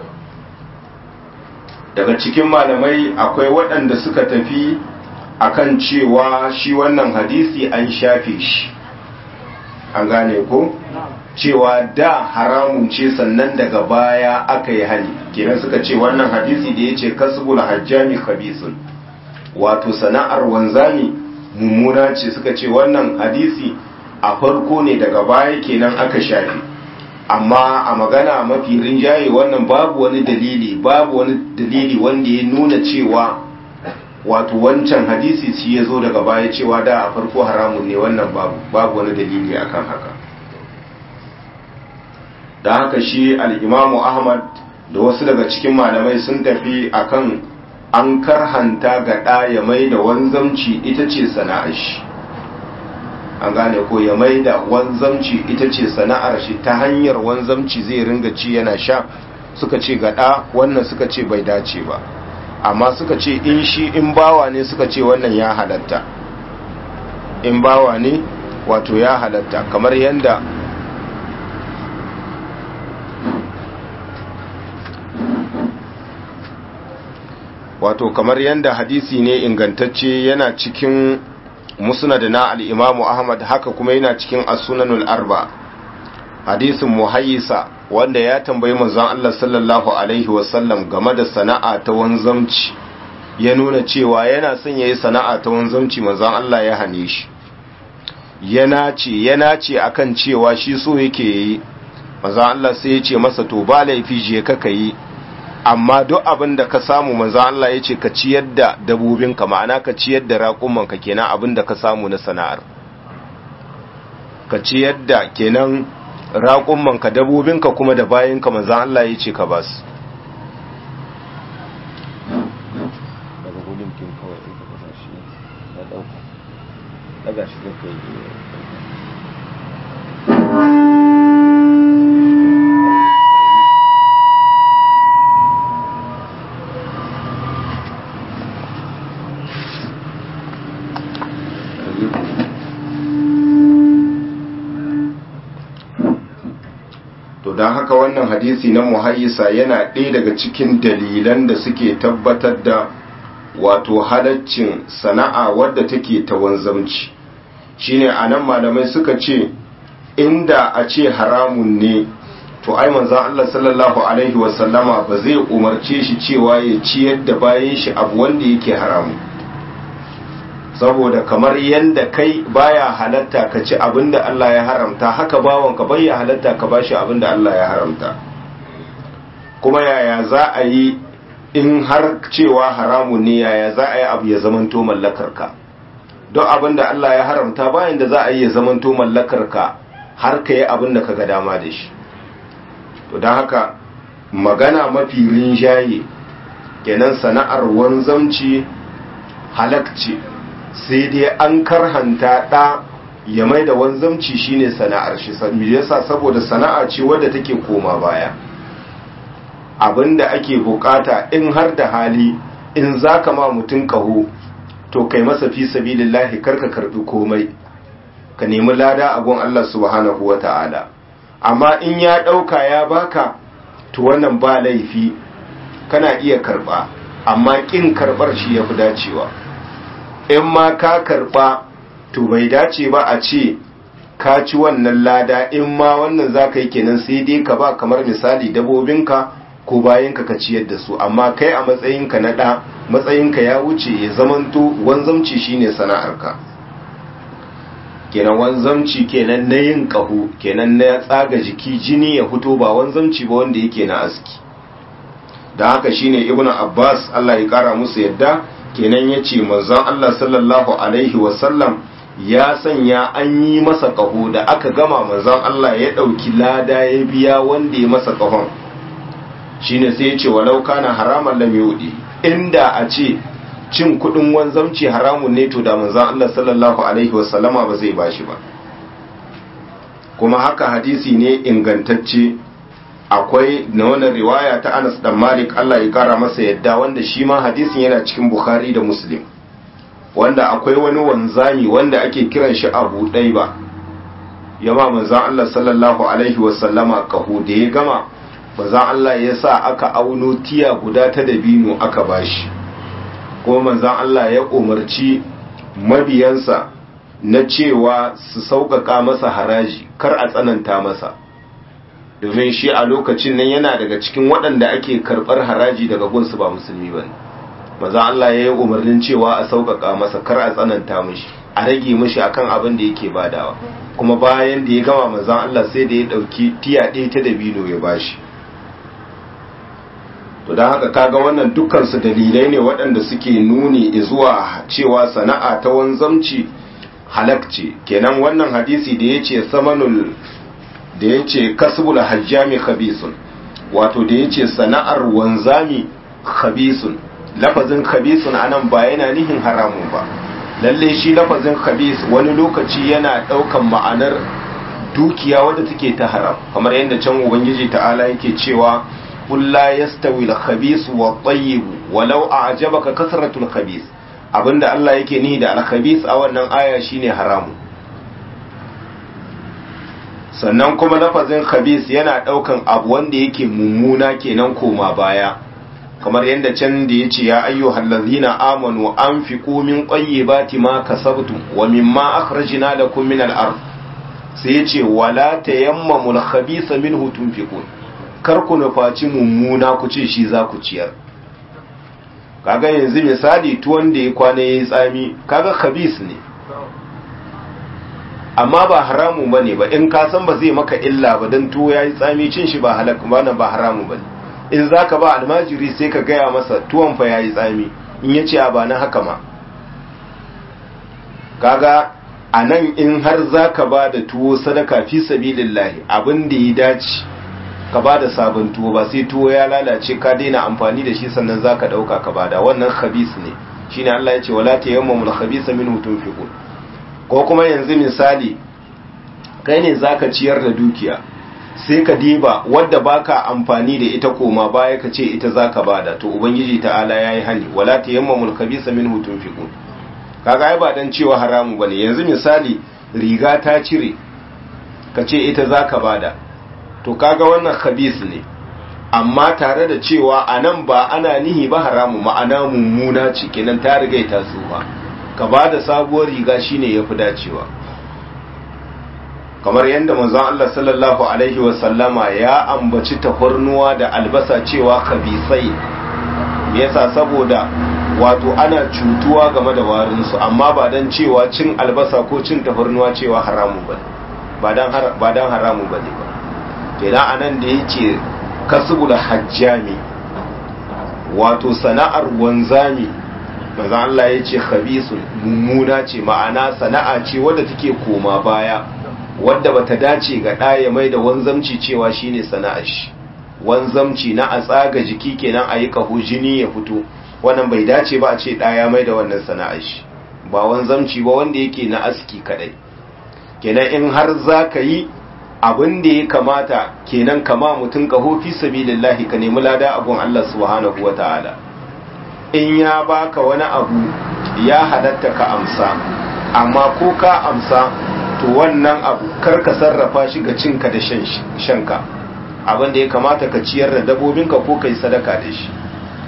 daga cikin malamai akwai waɗanda suka tafi akan cewa shi wannan hadisi an shafe shi an gane ko cewa da haramun ce sannan daga baya aka yi hani kenan suka ce wannan hadisi da ya ce kasbul hajjami khabisun wato sana'ar wanzami mummuna ce suka ce wannan hadisi a farko ne daga baya kenan aka shafe amma a magana mafi rinjaye wannan babu wani dalili babu wani dalili wanda ya nuna cewa wato wancan hadisi shi ya zo daga baya cewa da a farko haramun ne wannan babu babu wani dalili akan haka da haka shi al'imamu ahmad da wasu daga cikin malamai sun tafi akan an karhanta ga ɗa ya mai da wanzamci ita ce sana'ar shi an gane ko ya mai da wanzamci ita ce sana'ar shi ta hanyar wanzamci zai ringa ci yana sha suka ce ga ɗa wannan suka ce bai dace ba amma suka ce in shi in bawa ne suka ce wannan ya halatta in bawa ne wato ya halatta kamar yadda wato kamar yadda hadisi ne ingantacce yana cikin musnad na al-imamu ahmad haka kuma yana cikin as-sunanul arba hadisin muhayyisa wanda ya tambayi manzon Allah sallallahu alaihi wasallam game da sana'a ta wanzamci ya nuna cewa yana son yayi sana'a ta wanzamci manzon Allah ya hane shi yana ce yana ce akan cewa shi so yake yi manzon Allah sai ya ce masa to ba laifi je ka kai amma duk abin da ka samu manzon Allah ya ce ka ciyar da dabobinka ma'ana ka ciyar da raƙumanka kenan abin da ka samu na sana'ar ka ciyar da kenan raƙummanka dabobinka kuma da bayanka manzan Allah ya ce ka ba su daga gudun kin kawai in ka kasa shi ya dauka daga shi da kai to don haka wannan hadisi na muhayyisa yana ɗaya daga cikin dalilan da suke tabbatar da wato halaccin sana'a wadda take ta wanzamci shine anan malamai suka ce inda a ce haramun ne to ai manzon Allah sallallahu alaihi wasallama ba zai umarce shi cewa ya ciyar da bayan shi abu wanda yake haramu saboda kamar yanda kai baya halatta ka ci abinda Allah ya haramta haka bawanka bai ya halatta ka bashi abinda Allah ya haramta kuma yaya za a yi in har cewa haramun ne yaya za a yi abu ya zamanto mallakarka don abinda Allah ya haramta bayan da za a yi ya zamanto mallakarka har ka yi abinda ka ga dama da shi to don haka magana mafi rinjaye kenan sana'ar wanzamci halakci sai dai an karhanta ɗa ya mai da wanzamci shine sana'ar shi yasa saboda sana'a ce wadda take koma baya abinda ake bukata in har da hali in zaka ma mutum kaho to kai masa fi sabilillahi karka karbi komai ka nemi lada a gun Allah subhanahu wata'ala amma in ya dauka ya baka to wannan ba laifi kana iya karba amma kin karbar shi yafi dacewa in ma ka karba to bai dace ba a ce ka ci wannan lada in ma wannan za ka yi kenan sai dai ka ba kamar misali dabobinka ko bayanka ka ciyar da su amma kai a matsayinka na ɗa matsayinka ya wuce ya zamanto wanzamci shine sana'arka kenan wanzamci kenan na yin ƙaho kenan na tsaga jiki jini ya fito ba wanzamci ba wanda yake na aski da haka shine ibnu abbas Allah ya kara musu yadda kenan yace manzon Allah sallallahu alaihi wasallam ya sanya an yi masa ƙaho da aka gama manzon Allah ya ɗauki lada ya biya wanda ya masa ƙahon shine sai ya ce walau kana haraman lam yudi inda a ce cin kudin wanzamci haramun ne to da manzon Allah sallallahu alaihi wasallama ba zai bashi ba kuma haka hadisi ne ingantacce akwai na wannan riwaya ta Anas dan Malik Allah ya kara masa yadda wanda shi ma hadisin yana cikin Bukhari da Muslim wanda akwai wani wanzami wanda ake kiran shi Abu Daiba yama manzon Allah sallallahu alaihi wasallama kahu da ya gama manzon Allah ya sa aka auno tiya guda ta dabino aka bashi kuma manzon Allah ya umarci mabiyansa na cewa su sauƙaƙa masa haraji kar a tsananta masa domin shi a lokacin nan yana daga cikin waɗanda ake karɓar haraji daga gunsu ba musulmi ba maza Allah ya yi umarnin cewa a sauƙaƙa masa kar a tsananta mishi a rage mishi akan abin da yake badawa kuma bayan da ya gama manzan Allah sai da ya ɗauki tiya ɗaya ta dabino ya bashi to don haka kaga wannan dukkansu dalilai ne waɗanda suke nuni zuwa cewa sana'a ta wanzamci halakce kenan wannan hadisi da ya ce samanul da ya ce kasbul hajjami khabisun wato da ya ce sana'ar wanzami khabisun lafazin khabisun anan ba yana nihin haramun ba lalle shi lafazin khabis wani lokaci yana daukan ma'anar dukiya wadda take ta haram kamar yadda can ubangiji ta'ala yake cewa qul la yastawi al-khabis wa at-tayyib walau a'jabaka kasratul khabis abinda Allah yake nihi da al-khabis a wannan aya shine haramu sannan kuma lafazin khabis yana daukan abu wanda yake mummuna kenan koma baya kamar yadda can da yace ya ayyuhal ladzina amanu anfiqu min tayyibati ma kasabtum wa mimma akhrajna lakum min al-ard sai yace wala tayammamul khabisa minhu tunfiqun kar ku nufaci mummuna ku ce shi za ku ciyar kaga yanzu misali tuwon da ya kwana yayi tsami kaga khabis ne amma ba haramu bane ba in ka san ba zai maka illa ba dan tuwo yayi tsami cin shi ba halak ba nan ba haramu bane in zaka ba almajiri sai ka gaya masa tuwon fa yayi tsami in yace a ba na haka ma kaga anan in har zaka ba da tuwo sadaka fi sabilillahi abin da ya dace ka ba da sabon tuwo ba sai tuwo ya lalace ka daina amfani da shi sannan zaka dauka ka bada wannan khabis ne shine Allah ya ce wala tayammamul khabisa minhu tunfiqun ko kuma yanzu misali kai ne zaka ciyar da dukiya sai ka diba wadda baka amfani da ita koma baya ka ce ita zaka bada to ubangiji ta'ala yayi hani wala tayammamul khabisa minhu tunfiqun kaga ai ba dan cewa haramu bane yanzu misali riga ta cire ka ce ita zaka bada to kaga wannan khabis ne amma tare da cewa anan ba ana nihi ba haramu ma'ana mummuna ce kenan ta riga ta tsufa ka ba da sabuwar riga shine ya fi dacewa kamar yadda manzon Allah sallallahu alaihi wasallama ya ambaci tafarnuwa da albasa cewa kabisai me yasa saboda wato ana cutuwa game da warinsu amma ba dan cewa cin albasa ko cin tafarnuwa cewa haramu bane ba dan ba dan haramu bane ba kenan anan da yake kasbul hajjami wato sana'ar wanzami manzon Allah ya ce khabisun mummuna ce ma'ana sana'a ce wadda take koma baya wadda bata dace ga ɗaya mai da wanzamci cewa shine sana'ar shi wanzamci na a tsaga jiki kenan a yi ƙaho jini ya fito wannan bai dace ba a ce ɗaya mai da wannan sana'ar shi ba wanzamci ba wanda yake na aski kadai kenan in har za ka yi abin da ya kamata kenan kama mutum ƙaho fi sabilillahi ka nemi lada abun Allah subhanahu wa ta'ala in ya baka wani abu ya halatta ka amsa amma ko ka amsa to wannan abu kar ka sarrafa shi ga cinka da shanka abin da ya kamata ka ciyar da dabobinka ko ka yi sadaka da shi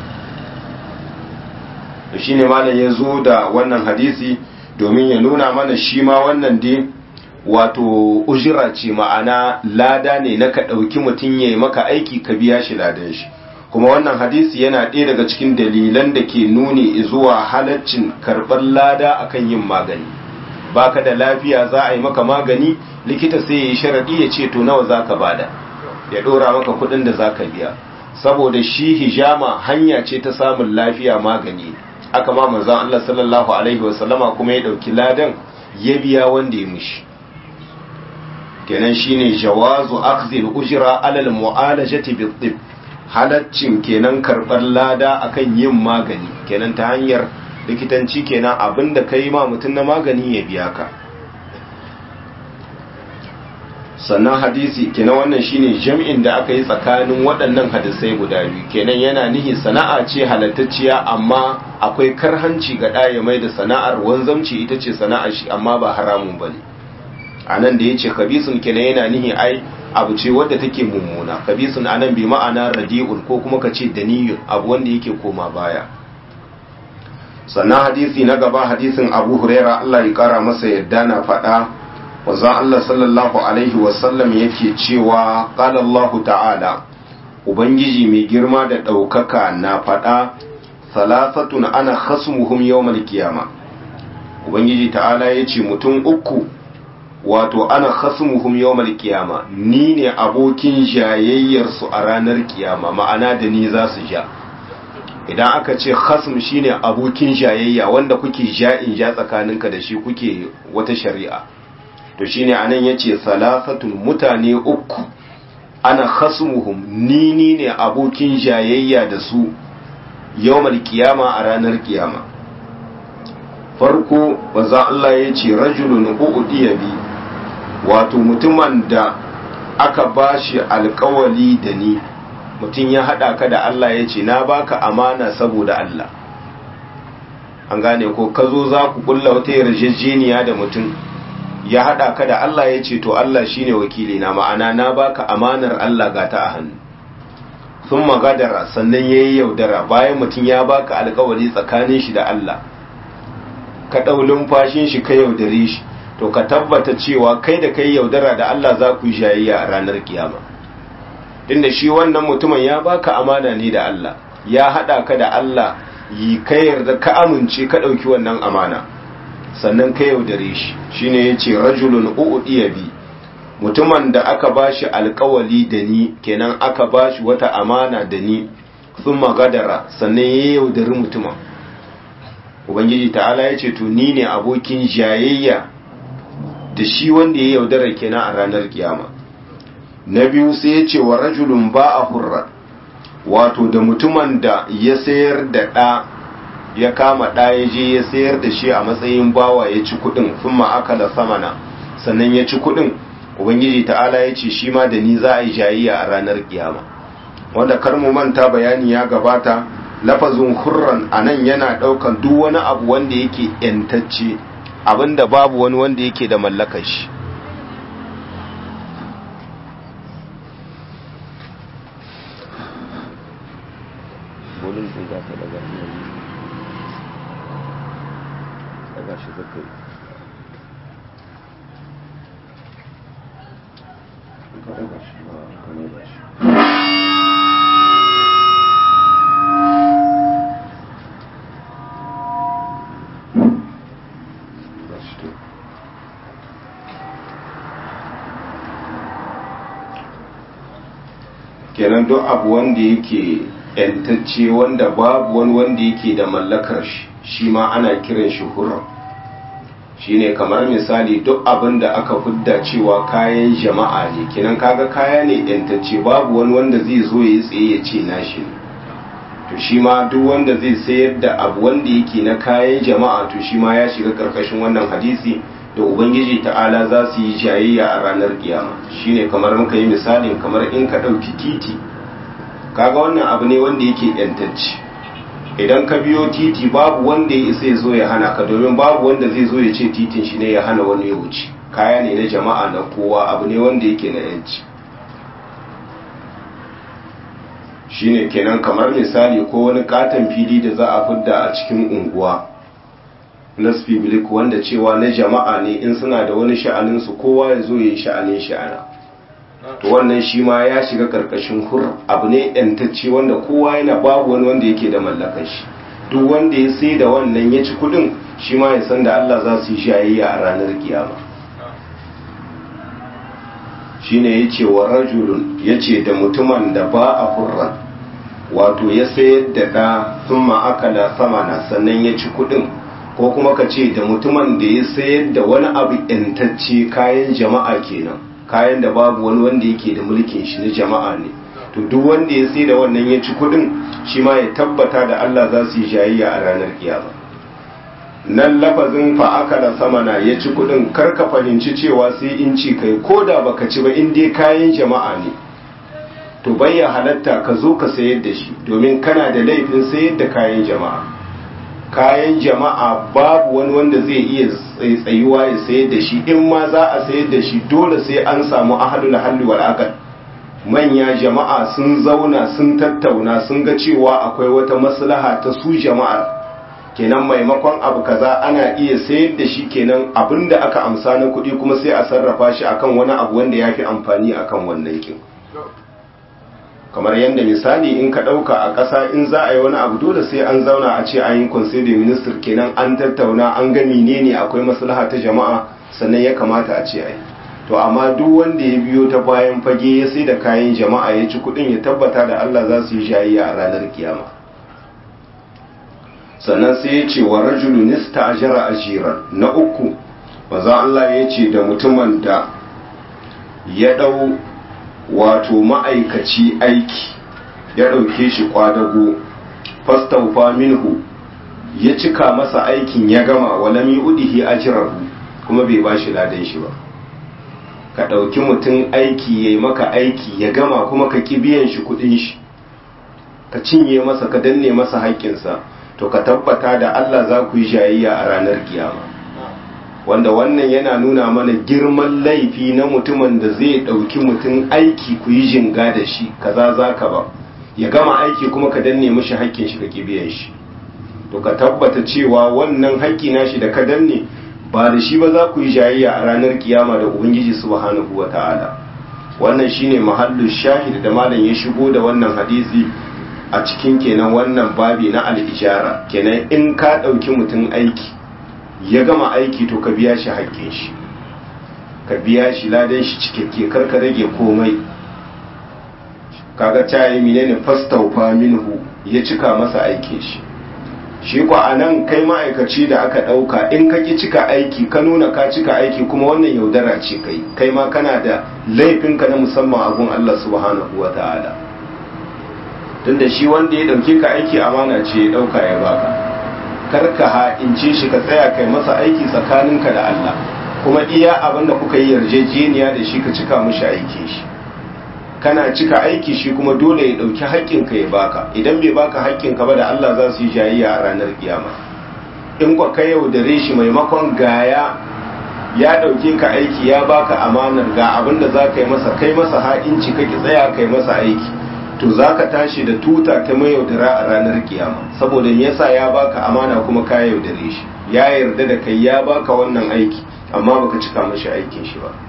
da shi ne malam ya zo da wannan hadisi domin ya nuna mana shi ma wannan dai wato ujira ce ma'ana lada ne na ka ɗauki mutum ya yi maka aiki ka biya shi ladan shi kuma wannan hadisi yana ɗaya daga cikin dalilan da ke nuni zuwa halaccin karɓar lada akan yin magani baka da lafiya za a yi maka magani likita sai ya yi sharaɗi ya ce to nawa za ka bada ya ɗora maka kuɗin da za ka biya saboda shi hijama hanya ce ta samun lafiya magani aka ma manzon Allah sallallahu alaihi wasallama kuma ya ɗauki ladan ya biya wanda ya mushi kenan shine jawazu akhdhil ujra alal mu'alajati bit halaccin kenan karɓar lada akan yin magani kenan ta hanyar likitanci kenan abinda ka yi ma mutum na magani ya biya ka sannan hadisi kenan wannan shine jam'in da aka yi tsakanin waɗannan hadisai guda biyu kenan yana nihi sana'a ce halattacciya amma akwai karhanci ga ɗaya mai da sana'ar wanzamci ita ce sana'ar shi amma ba haramun ba ne a nan da ya ce kabisun kenan yana nihi ai abu ce wadda take mummuna kabisun anan bi ma'ana radi'un ko kuma ka ce daniyun abu wanda yake koma baya sannan hadisi na gaba hadisin abu huraira Allah ya kara masa yadda na faɗa wanzan Allah sallallahu alaihi wasallam yake cewa qala Allah ta'ala ubangiji mai girma da ɗaukaka na faɗa salasatun ana khasmuhum yawmal qiyama ubangiji ta'ala yace mutum uku wato ana khasmuhum yawmal qiyama ni ne abokin jayayyar su a ranar kiyama ma'ana da ni za su ja idan aka ce khasm shine abokin jayayya wanda kuke ja'in ja tsakaninka da shi kuke wata shari'a to shine anan yace salasatun mutane uku ana khasmuhum ni ni ne abokin jayayya da su yawmal qiyama a ranar kiyama farko bazan Allah yace rajulun udiya bi wato mutumin da aka bashi alkawali da ni mutum ya haɗa ka da Allah ya ce na baka amana saboda Allah an gane ko ka zo za ku kulla wata yarjejeniya da mutum ya haɗa ka da Allah ya ce to Allah shine wakili na ma'ana na baka amanar Allah ga ta a hannu sun magadara sannan ya yi yaudara bayan mutum ya baka alkawari tsakanin shi da Allah ka ɗau lumfashin shi ka yaudare shi to ka tabbata cewa kai da kai yaudara da Allah za ku yi shayayya a ranar kiyama inda shi wannan mutumin ya baka amana ne da Allah ya hada ka da Allah yi ka yarda ka amince ka dauki wannan amana sannan ka yaudare shi shine yace rajulun u'diya bi mutumin da aka bashi alkawali da ni kenan aka bashi wata amana da ni thumma gadara sannan ya yaudari mutumin ubangiji ta'ala yace to ni ne abokin jayayya da shi wanda ya yaudara kenan a ranar kiyama na biyu sai ya ce wa rajulun ba a hurra wato da mutumin da ya sayar da ɗa ya kama ɗa ya je ya sayar da shi a matsayin bawa ya ci kuɗin sun ma'akala samana sannan ya ci kuɗin ubangiji ta'ala ya ce shi ma da ni za a yi jayayya a ranar kiyama wanda kar mu manta bayani ya gabata lafazin hurran a nan yana ɗaukan duk wani abu wanda yake ‘yantacce abinda babu wani wanda yake da mallakar shi bolin din za ka daga daga shi zaka yi ka daga shi ba ka ne ba shi ba shi to kenan duk abu wanda yake yantacce wanda babu wani wanda yake da mallakar shi shi ma ana kiran shi huram shine kamar misali duk abin da aka fidda cewa kayan jama'a ne kenan kaga kaya ne yantacce babu wani wanda zai zo ya tsaye ya ce nashi ne to shi ma duk wanda zai sayar da abu wanda yake na kayan jama'a to shi ma ya shiga karkashin wannan hadisi da ubangiji ta'ala za su yi jayayya a ranar kiyama shine kamar muka yi misalin kamar in ka ɗauki titi kaga wannan abu ne wanda yake yantacce idan ka biyo titi babu wanda ya isa ya zo ya hana ka domin babu wanda zai zo ya ce titin shi ne ya hana wani ya wuce kaya ne na jama'a na kowa abu ne wanda yake na yanci shine kenan kamar misali ko wani katon fili da za a fidda a cikin unguwa nasfi bilik wanda cewa na jama'a ne in suna da wani sha'aninsu kowa ya zo ya yi sha'anin sha'ana to wannan shi ma ya shiga karkashin hur abu ne yantacce wanda kowa yana babu wani wanda yake da mallakar shi duk wanda ya sai da wannan ya ci kudin shi ma ya san da Allah za su yi shayayya a ranar kiyama shine yace wa rajulun yace da mutumin da ba a hurran wato ya sayar da da thumma akala samana sannan ya ci kudin ko kuma ka ce da mutumin da ya sayar da wani abu yantacce kayan jama'a kenan kayan da babu wani wanda yake da mulkin shi na jama'a ne to duk wanda ya sai da wannan ya ci kudin shi ma ya tabbata da Allah za su yi jayayya a ranar kiyama nan lafazin fa akala samana ya ci kudin kar ka fahimci cewa sai in ci kai ko da baka ci ba in dai kayan jama'a ne to bayya halatta ka zo ka sayar da shi domin kana da laifin sayar da kayan jama'a kayan jama'a babu wani wanda zai iya tsayuwa ya sayar da shi in ma za a sayar da shi dole sai an samu ahadul halli wal aqd manya jama'a sun zauna sun tattauna sun ga cewa akwai wata maslaha ta su jama'ar kenan maimakon abu kaza ana iya sayar da shi kenan abinda aka amsa na kuɗi kuma sai a sarrafa shi akan wani abu wanda ya fi amfani akan wannan kin kamar yadda misali in ka ɗauka a ƙasa in za a yi wani abu dole sai an zauna a ce an yi conseil de ministre kenan an tattauna an ga menene akwai maslaha ta jama'a sannan ya kamata a ce a yi to amma duk wanda ya biyo ta bayan fage ya sai da kayan jama'a ya ci kuɗin ya tabbata da Allah za su yi shayayya a ranar kiyama sannan sai ya ce wa rajulu nista ajara ajiran na uku maza Allah ya ce da mutumin da ya ɗau wato ma'aikaci aiki ya ɗauke shi kwadago fastaufa minhu ya cika masa aikin ya gama walami udihi ajirahu kuma bai ba shi ladan shi ba ka ɗauki mutum aiki ya yi maka aiki ya gama kuma ka ƙi biyan shi kuɗin shi ka cinye masa ka danne masa haƙƙinsa to ka tabbata da Allah za ku yi jayayya a ranar kiyama wanda wannan yana nuna mana girman laifi na mutumin da zai ɗauki mutum aiki ku yi jinga da shi kaza za ka ba ya gama aiki kuma ka danne mishi haƙƙin shi ka biyan shi to ka tabbata cewa wannan haƙƙi na shi da ka danne ba da shi ba za ku yi jayayya a ranar kiyama da ubangiji subhanahu wa ta'ala wannan shine mahallu shahid da malam ya shigo da wannan hadisi a cikin kenan wannan babi na al-ijara kenan in ka ɗauki mutum aiki ya gama aiki to ka biya shi haƙƙin shi ka biya shi ladan shi cikakke kar ka rage komai kaga ta yi menene fastaufa minhu ya cika masa aikin shi shi ko anan kai ma'aikaci da aka ɗauka in ka ki cika aiki ka nuna ka cika aiki kuma wannan yaudara ce kai kai ma kana da laifinka na musamman a gun Allah subhanahu wa ta'ala tunda shi wanda ya ɗauke ka aiki amana ce ya ɗauka ya baka karka ha'ince shi ka tsaya kai masa aiki tsakaninka da Allah kuma iya abin da kuka yi yarjejeniya da shi ka cika mishi aiki shi kana cika aiki shi kuma dole ya dauki haƙƙinka ya baka idan bai baka haƙƙinka ba da Allah za su yi jayayya a ranar kiyama in kwa ka yaudare shi maimakon gaya ya dauke ka aiki ya baka amanar ga abin da za ka yi masa kai masa ha'inci kake tsaya kai masa aiki to za ka tashi da tuta ta mai yaudara a ranar kiyama saboda yasa ya baka amana kuma ka yaudare shi ya yarda da kai ya baka wannan aiki amma baka cika mashi aikin shi ba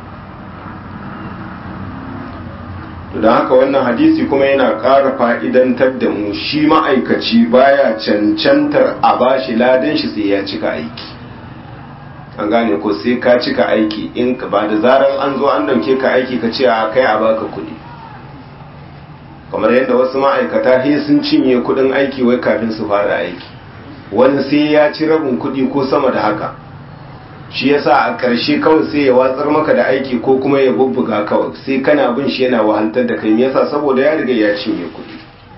to don haka wannan hadisi kuma yana ƙara fa'idantar da mu shi ma'aikaci baya cancantar a bashi ladan shi sai ya cika aiki an gane ko sai ka cika aiki in ba da zaran an zo an dauke ka aiki ka ce a kai a baka kuɗi kamar yadda wasu ma'aikata he sun cinye kudin aiki wai kafin su fara aiki wani sai ya ci rabin kudi ko sama da haka shi yasa a ƙarshe kawai sai ya watsar maka da aiki ko kuma ya bubbuga kawai sai kana bin shi yana wahaltar da kai yasa saboda ya riga ya cinye kudi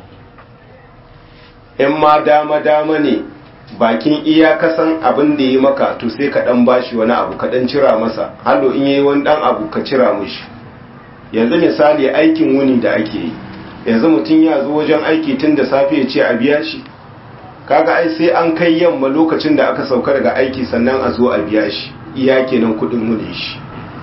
in ma dama dama ne bakin iyakasan abin da ya maka to sai ka dan bashi wani abu ka dan cira masa hallo in yayi wani dan abu ka cira mishi yanzu misali aikin wuni da ake yi yanzu mutum ya zo wajen aiki tun da safe ya ce a biya shi kaga ai sai an kai yamma lokacin da aka sauka daga aiki sannan a zo a biya shi iya kenan kudin mune shi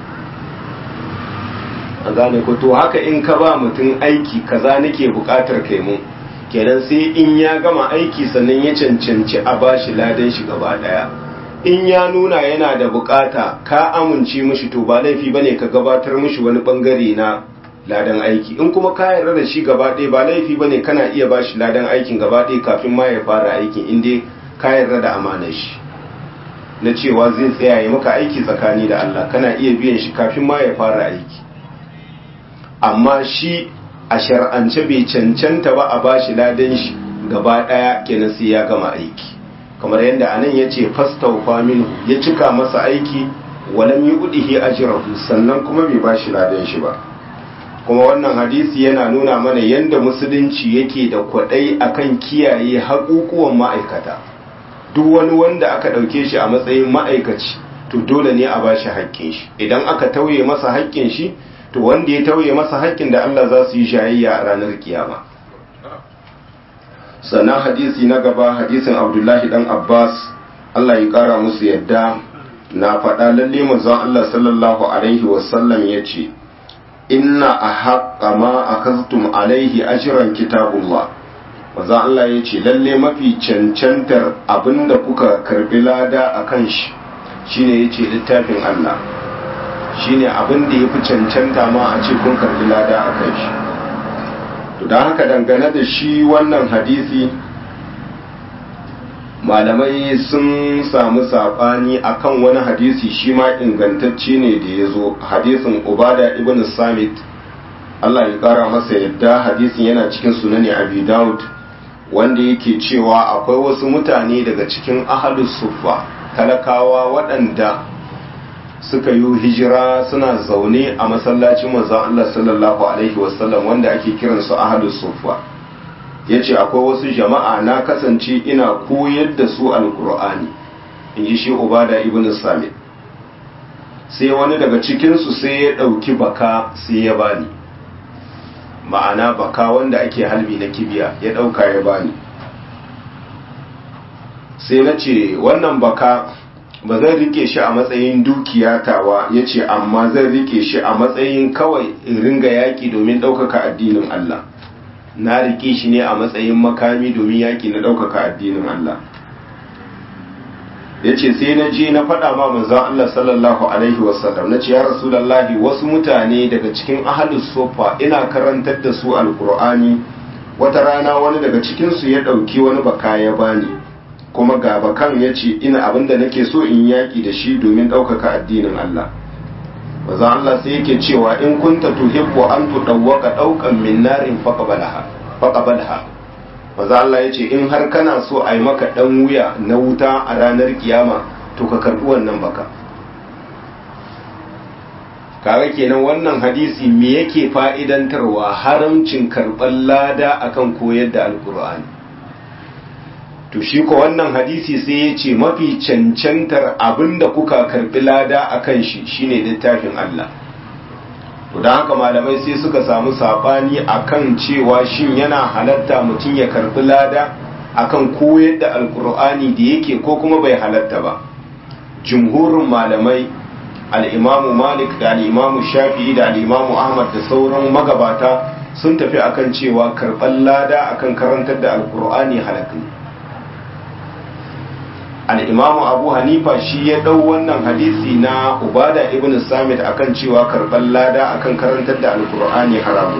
a gane ko to haka in ka ba mutum aiki kaza nake bukatar kai mun kenan sai in ya gama aiki sannan ya cancanci a bashi ladan shi gaba daya in ya nuna yana da bukata ka amince mishi to ba laifi bane ka gabatar mishi wani bangare na ladan aiki in kuma ka yarda da shi gaba ɗaya ba laifi bane kana iya bashi ladan aikin gaba ɗaya kafin ma ya fara aikin in dai ka yarda da amanar shi na cewa zai tsaya ya maka aiki tsakani da Allah kana iya biyan shi kafin ma ya fara aiki amma shi a shar'ance bai cancanta ba a bashi ladan shi gaba ɗaya kenan sai ya gama aiki kamar yadda anan ya ce fastaufa minhu ya cika masa aiki walam yi udihi ajrahu sannan kuma bai bashi ladan shi ba kuma wannan hadisi yana nuna mana yadda musulunci yake da kwadai akan kiyaye haƙuƙuwan ma'aikata duk wani wanda aka ɗauke shi a matsayin ma'aikaci to dole ne a bashi haƙƙin shi idan aka tauye masa haƙƙin shi to wanda ya tauye masa haƙƙin da Allah za su yi shayayya a ranar kiyama sannan hadisi na gaba hadisin abdullahi dan abbas Allah ya ƙara musu yadda na faɗa lalle manzon Allah sallallahu alaihi wasallam ya ce inna a haƙa ma a kastum alaihi ashiran kitabullah manzon Allah ya ce lalle mafi cancantar abinda kuka karbi lada a kan shi shine ya ce littafin Allah shine abin da ya fi cancanta ma a ce kun karbi lada a kan shi to don haka dangane da shi wannan hadisi malamai sun samu saɓani akan wani hadisi shi ma ingantacce ne da ya zo hadisin ubada ibn samit Allah ya ƙara masa yadda hadisin yana cikin sunani abi daud wanda yake cewa akwai wasu mutane daga cikin ahalus suffa talakawa waɗanda suka yi hijira suna zaune a masallacin manzon Allah sallallahu alaihi wasallam wanda ake kiransu ahlus suffa yace akwai wasu jama'a na kasance ina koyar da su alqur'ani inji shi ubada ibn samit sai wani daga cikin su sai ya dauki baka sai ya bani ma'ana baka wanda ake halbi na kibiya ya dauka ya bani sai na ce wannan baka ba zan rike shi a matsayin dukiya tawa ya ce amma zan rike shi a matsayin kawai in ringa yaƙi domin ɗaukaka addinin Allah na rike shi ne a matsayin makami domin yaƙi na ɗaukaka addinin Allah ya ce sai na je na faɗa ma manzon Allah sallallahu alaihi wasallam na ce ya rasulallahi wasu mutane daga cikin ahalus sofa ina karantar da su alkur'ani wata rana wani daga cikinsu ya ɗauki wani baka ya bani kuma ga bakan ya ce ina abinda nake so in yaƙi da shi domin ɗaukaka addinin Allah wazan Allah sai yake cewa in kunta tuhibbu an tudawwaka ɗaukan min narin faqabalaha faqabalha wazan Allah ya ce in har kana so a yi maka ɗan wuya na wuta a ranar kiyama to ka karɓi wannan baka kaga kenan wannan hadisi me yake fa'idantarwa haramcin karɓar lada akan koyar da alkur'ani to shi ko wannan hadisi sai ya ce mafi cancantar abinda kuka karbi lada a kan shi shine littafin Allah to don haka malamai sai suka samu sabani akan cewa shin yana halatta mutum ya karbi lada akan koyar da alkur'ani da yake ko kuma bai halatta ba jumhurin malamai al'imamu malik da al'imamu shafi'i da al'imamu ahmad da sauran magabata sun tafi akan cewa karɓar lada akan karantar da alkur'ani halakka al'imamu abu hanifa shi ya ɗau wannan hadisi na ubada ibn samit akan cewa karɓar lada akan karantar da alkur'ani haramun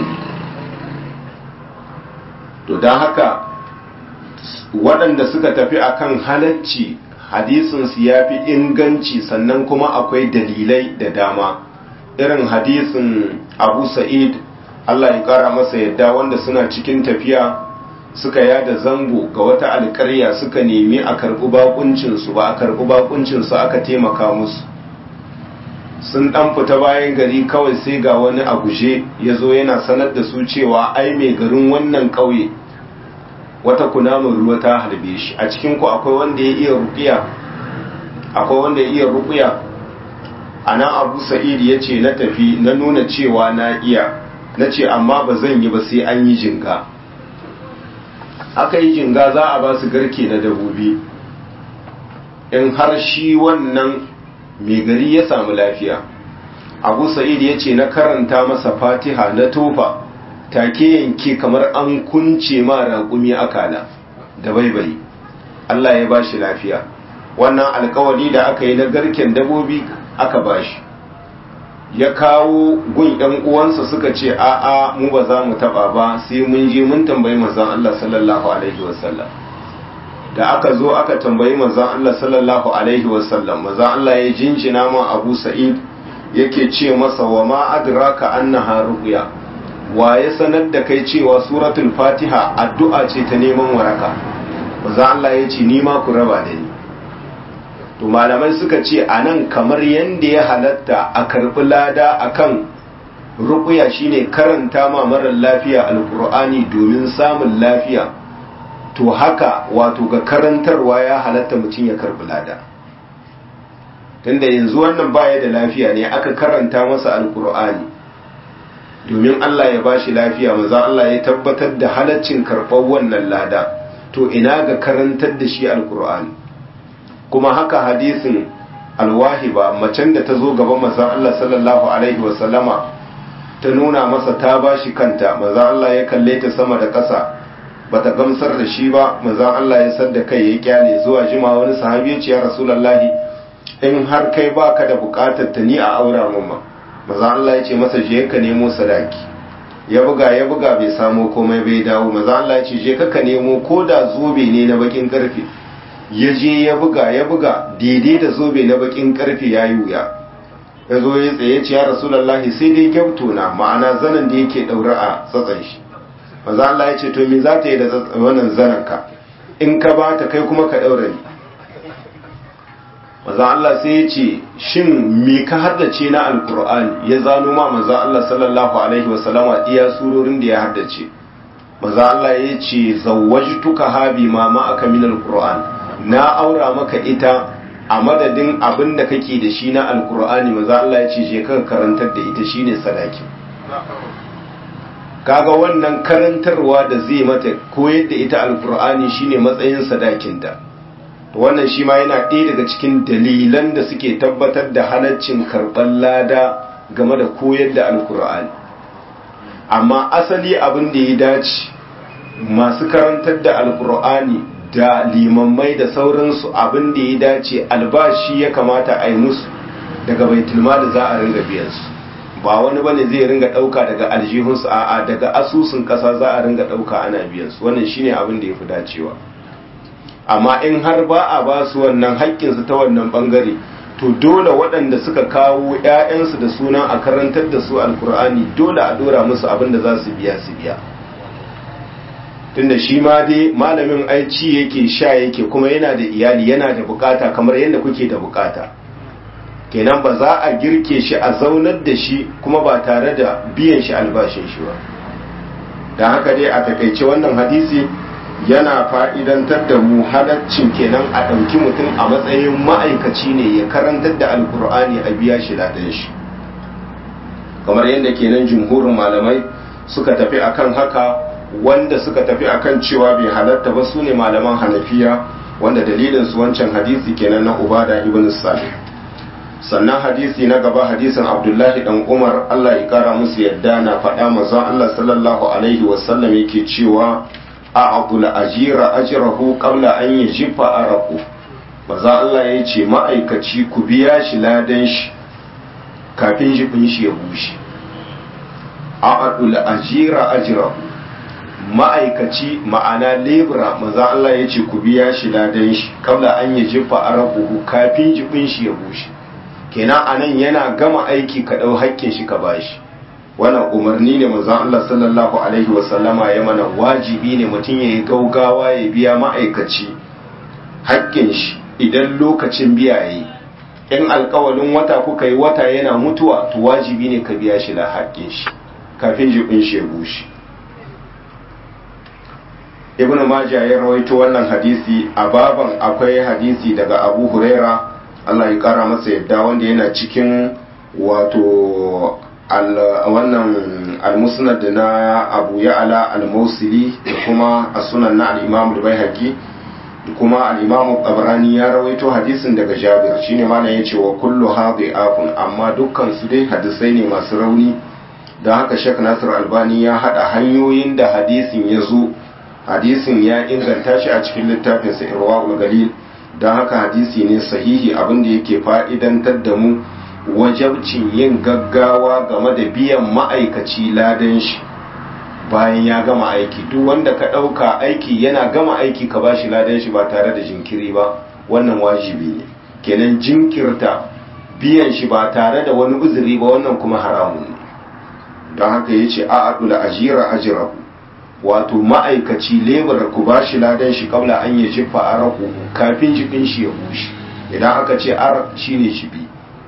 to don haka waɗanda suka tafi akan halacci hadisinsu ya fi inganci sannan kuma akwai dalilai da dama irin hadisin abu sa'id allah ya ƙara masa yadda wanda suna cikin tafiya suka yada zango ga wata alƙarya suka nemi a karɓi bakuncinsu ba a karɓi bakuncinsu aka taimaka musu sun ɗan fita bayan gari kawai sai ga wani a guje ya zo yana sanar da su cewa ai mai garin wannan ƙauye wata kunamin ruwa ta harbe shi a cikin ku akwai wanda ya iya ruqiya akwai wanda ya iya ruqiya anan Abu Sa'id ya ce na tafi na nuna cewa na iya na ce amma ba zan yi ba sai an yi jinga aka yi jinga za a ba su garke na dabobi in har shi wannan mai gari ya samu lafiya Abu Sa'id ya ce na karanta masa Fatiha na tofa take yanke kamar an kunce ma raƙumi akala da baibayi Allah ya ba shi lafiya wannan alkawari da aka yi na garken dabobi aka bashi ya kawo gun ɗan uwansa suka ce a'a mu ba za mu taɓa ba sai mun je mun tambayi manzon Allah sallallahu alaihi wasallam da aka zo aka tambayi manzon Allah sallallahu alaihi wasallam manzon Allah ya jinjina ma Abu Sa'id yake ce masa wa ma adraka annaha ruqya wa ya sanar da kai cewa suratul fatiha addu'a ce ta neman waraka manzon Allah ya ce ni ma ku raba da ni to malamai suka ce a nan kamar yadda ya halatta a karɓi lada akan ruƙuya shine karanta ma marar lafiya alƙur'ani domin samun lafiya to haka wato ga karantarwa ya halatta mutum ya karɓi lada tunda yanzu wannan baya da lafiya ne aka karanta masa alƙur'ani domin Allah ya bashi lafiya maza Allah ya tabbatar da halaccin karɓar wannan lada to ina ga karantar da shi alƙur'ani kuma haka hadisin alwahiba macen da ta zo gaban manzon Allah sallallahu alaihi wasallama ta nuna masa ta bashi kanta manzon Allah ya kalle ta sama da ƙasa bata gamsar da shi ba manzon Allah ya sadda kai ya kyale zuwa jima wani sahabi ya ce ya rasulullahi in har kai baka da bukatar ta ni a aura mamma manzon Allah ya ce masa je ka nemo sadaki ya buga ya buga bai samo komai bai dawo manzon Allah ya ce je ka ka nemo ko da zobe ne na bakin karfe ya je ya buga ya buga daidai da zobe na bakin karfe ya yi wuya ya zo ya tsaye ce ya rasulallahi sai dai gyauto na ma'ana zanen da yake daura a tsatsan shi maza Allah ya ce to me za ta yi da wannan zanen ka in ka ba ta kai kuma ka daura ni maza Allah sai ya ce shin me ka haddace na alkur'ani ya zano ma maza Allah sallallahu alaihi wasallama iya surorin da ya haddace maza Allah ya ce zawwajtuka habi ma ma aka min alkur'ani na aura maka ita a madadin abin da kake da shi na alkur'ani maza Allah ya ce je ka karantar da ita shine sadaki kaga wannan karantarwa da zai mata koyar da ita alkur'ani shine matsayin sadakinta to wannan shi ma yana ɗaya daga cikin dalilan da suke tabbatar da halaccin karɓar lada game da koyar da alkur'ani amma asali abin da ya dace masu karantar da alkur'ani da limammai da sauransu abin da ya dace albashi ya kamata a yi musu daga baitulma da za a ringa biyansu ba wani bane zai ringa ɗauka daga aljihunsu a'a daga asusun ƙasa za a ringa ɗauka ana biyansu wannan shine abin da ya fi dacewa amma in har ba a ba su wannan haƙƙinsu ta wannan ɓangare to dole waɗanda suka kawo 'ya'yansu da suna a karantar da su alkur'ani dole a ɗora musu abin da za su biya su biya tunda shi ma dai malamin aici yake sha yake kuma yana da iyali yana da bukata kamar yadda kuke da bukata kenan ba za a girke shi a zaunar da shi kuma ba tare da biyan shi albashin shi ba don haka dai a takaice wannan hadisi yana fa'idantar da mu halaccin kenan a ɗauki mutum a matsayin ma'aikaci ne ya karantar da alkur'ani a biya shi ladan shi kamar yadda kenan jumhurin malamai suka tafi akan haka wanda suka tafi akan cewa bai halatta ba su ne malaman hanafiya wanda dalilin su wancan hadisi kenan na ubada ibn salih sannan hadisi na gaba hadisin abdullahi dan umar allah ya kara musu yadda na faɗa manzon allah sallallahu alaihi wasallam yake cewa a abdul ajira ajrahu qabla an yajifa araku manzon allah ya ce ma'aikaci ku biya shi ladan shi kafin jifin shi ya bushe a abdul ajira ajrahu ma'aikaci ma'ana lebura maza Allah ya ce ku biya shi ladan shi kabla an yi jifa arabuhu kafin jibin shi ya bushe kenan anan yana gama aiki ka ɗau hakkin shi ka bashi wannan umarni ne maza Allah sallallahu alaihi wasallama ya mana wajibi ne mutum ya yi gaugawa ya biya ma'aikaci hakkin shi idan lokacin biya ya yi in alkawalin wata kuka yi wata yana mutuwa to wajibi ne ka biya shi da hakkin shi kafin jibin shi ya bushe ibn majah ya rawaito wannan hadisi a baban akwai hadisi daga abu huraira allah ya kara masa yadda wanda yana cikin wato wannan almusnad na abu ya'ala al-mausili da kuma a sunan na al-imam al-baihaqi da kuma al-imam tabarani ya rawaito hadisin daga jabir shine mana yace wa kullu hadhi'afun amma dukkan su dai hadisai ne masu rauni da haka shek nasir albani ya hada hanyoyin da hadisin ya zo hadisin ya inganta shi a cikin littafinsa irwa'ul galil don haka hadisi ne sahihi abin da yake fa'idantar da mu wajabcin yin gaggawa game da biyan ma'aikaci ladan shi bayan ya gama aiki duk wanda ka ɗauka aiki yana gama aiki ka ba shi ladan shi ba tare da jinkiri ba wannan wajibi ne kenan jinkirta biyan shi ba tare da wani uzuri ba wannan kuma haramun ne don haka ya ce a adula ajira ajirahu wato ma'aikaci lebar ku ba shi ladan shi kabla an yi jifa a rahu kafin jikin shi ya bushe idan aka ce ar shi ne jibi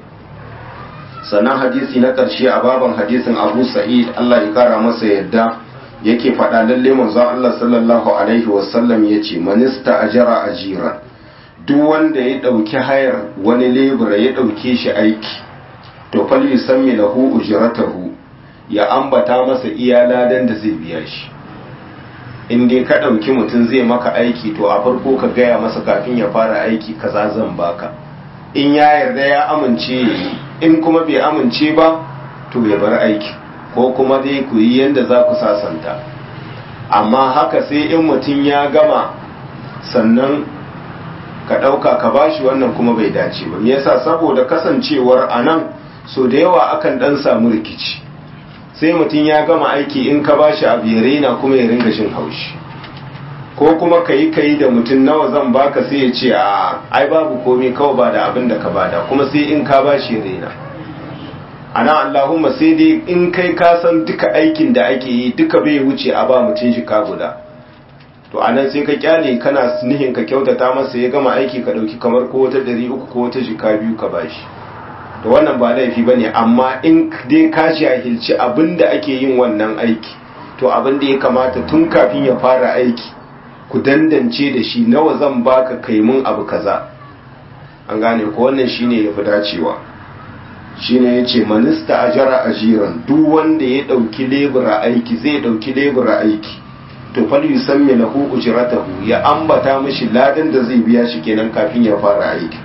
sannan hadisi na ƙarshe a baban hadisin abu sa'id allah ya kara masa yadda yake faɗa lalle manzon allah sallallahu alaihi wasallam ya ce manista ajara ajiran duk wanda ya ɗauki hayar wani lebura ya ɗauke shi aiki to fal yusammi lahu ujratahu ya ambata masa iya ladan da zai biya shi in dai ka ɗauki mutum zai maka aiki to a farko ka gaya masa kafin ya fara aiki kaza zan baka in ya yarda ya amince in kuma bai amince ba to ya bar aiki ko kuma dai ku yi yadda za ku sasanta amma haka sai in mutum ya gama sannan ka ɗauka ka bashi wannan kuma bai dace ba me yasa saboda kasancewar a nan so da yawa akan ɗan samu rikici sai mutum ya gama aiki in ka bashi abu ya raina kuma ya ringa shin haushi ko kuma ka yi ka yi da mutum nawa zan baka sai ya ce a ai babu komai kawai ba da abin da ka bada kuma sai in ka bashi ya raina ana allahumma sai dai in kai ka san duka aikin da ake yi duka bai wuce a ba mutum shi ka guda to anan sai ka kyale kana nihin ka kyautata masa ya gama aiki ka dauki kamar ko wata ɗari uku ko wata jika biyu ka bashi to wannan ba laifi bane amma in dai ka jahilci abin da ake yin wannan aiki to abin da ya kamata tun kafin ya fara aiki ku dandance da shi nawa zan baka kai mun abu kaza an gane ko wannan shine yafi dacewa shine yace manista ajara ajiran duk wanda ya dauki lebura aiki zai dauki lebura aiki to fal yusammi lahu ujratahu ya ambata mishi ladan da zai biya shi kenan kafin ya fara aiki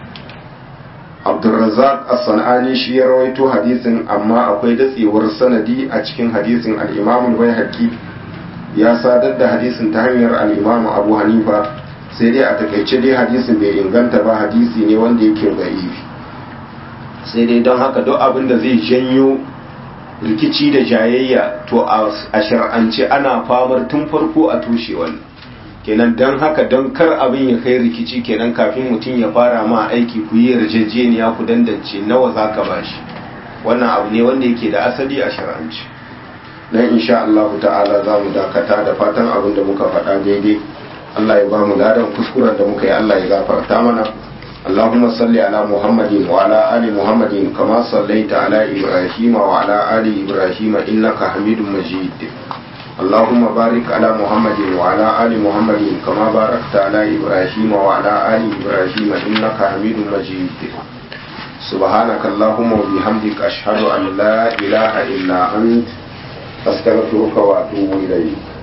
Abdurrazzaq As-Sanani shi ya rawaito hadisin amma akwai datsewar sanadi a cikin hadisin al-Imam al-Baihaqi ya sadar da hadisin ta hanyar al-Imam Abu Hanifa sai dai a takaice dai hadisin bai inganta ba hadisi ne wanda yake da'ifi sai dai don haka duk abin da zai janyo rikici da jayayya to a shar'ance ana famar tun farko a tushe wannan kenan don haka don kar abin ya kai rikici kenan kafin mutum ya fara ma aiki ku yi yarjejeniya ku dandance nawa za ka bashi wannan abu ne wanda yake da asali a shar'ance dan insha Allah ta'ala za mu dakata da fatan abin da muka faɗa daidai Allah ya ba mu ladan kuskuren da muka yi Allah ya gafarta mana اللهم صل على محمد وعلى آل محمد كما صليت على إبراهيم وعلى آل إبراهيم إنك حميد مجيد اللهم بارك على محمد وعلى آل محمد كما باركت على إبراهيم وعلى آل إبراهيم إنك حميد مجيد سبحانك اللهم وبحمدك أشهد أن لا إله إلا أنت أستغفرك وأتوب إليك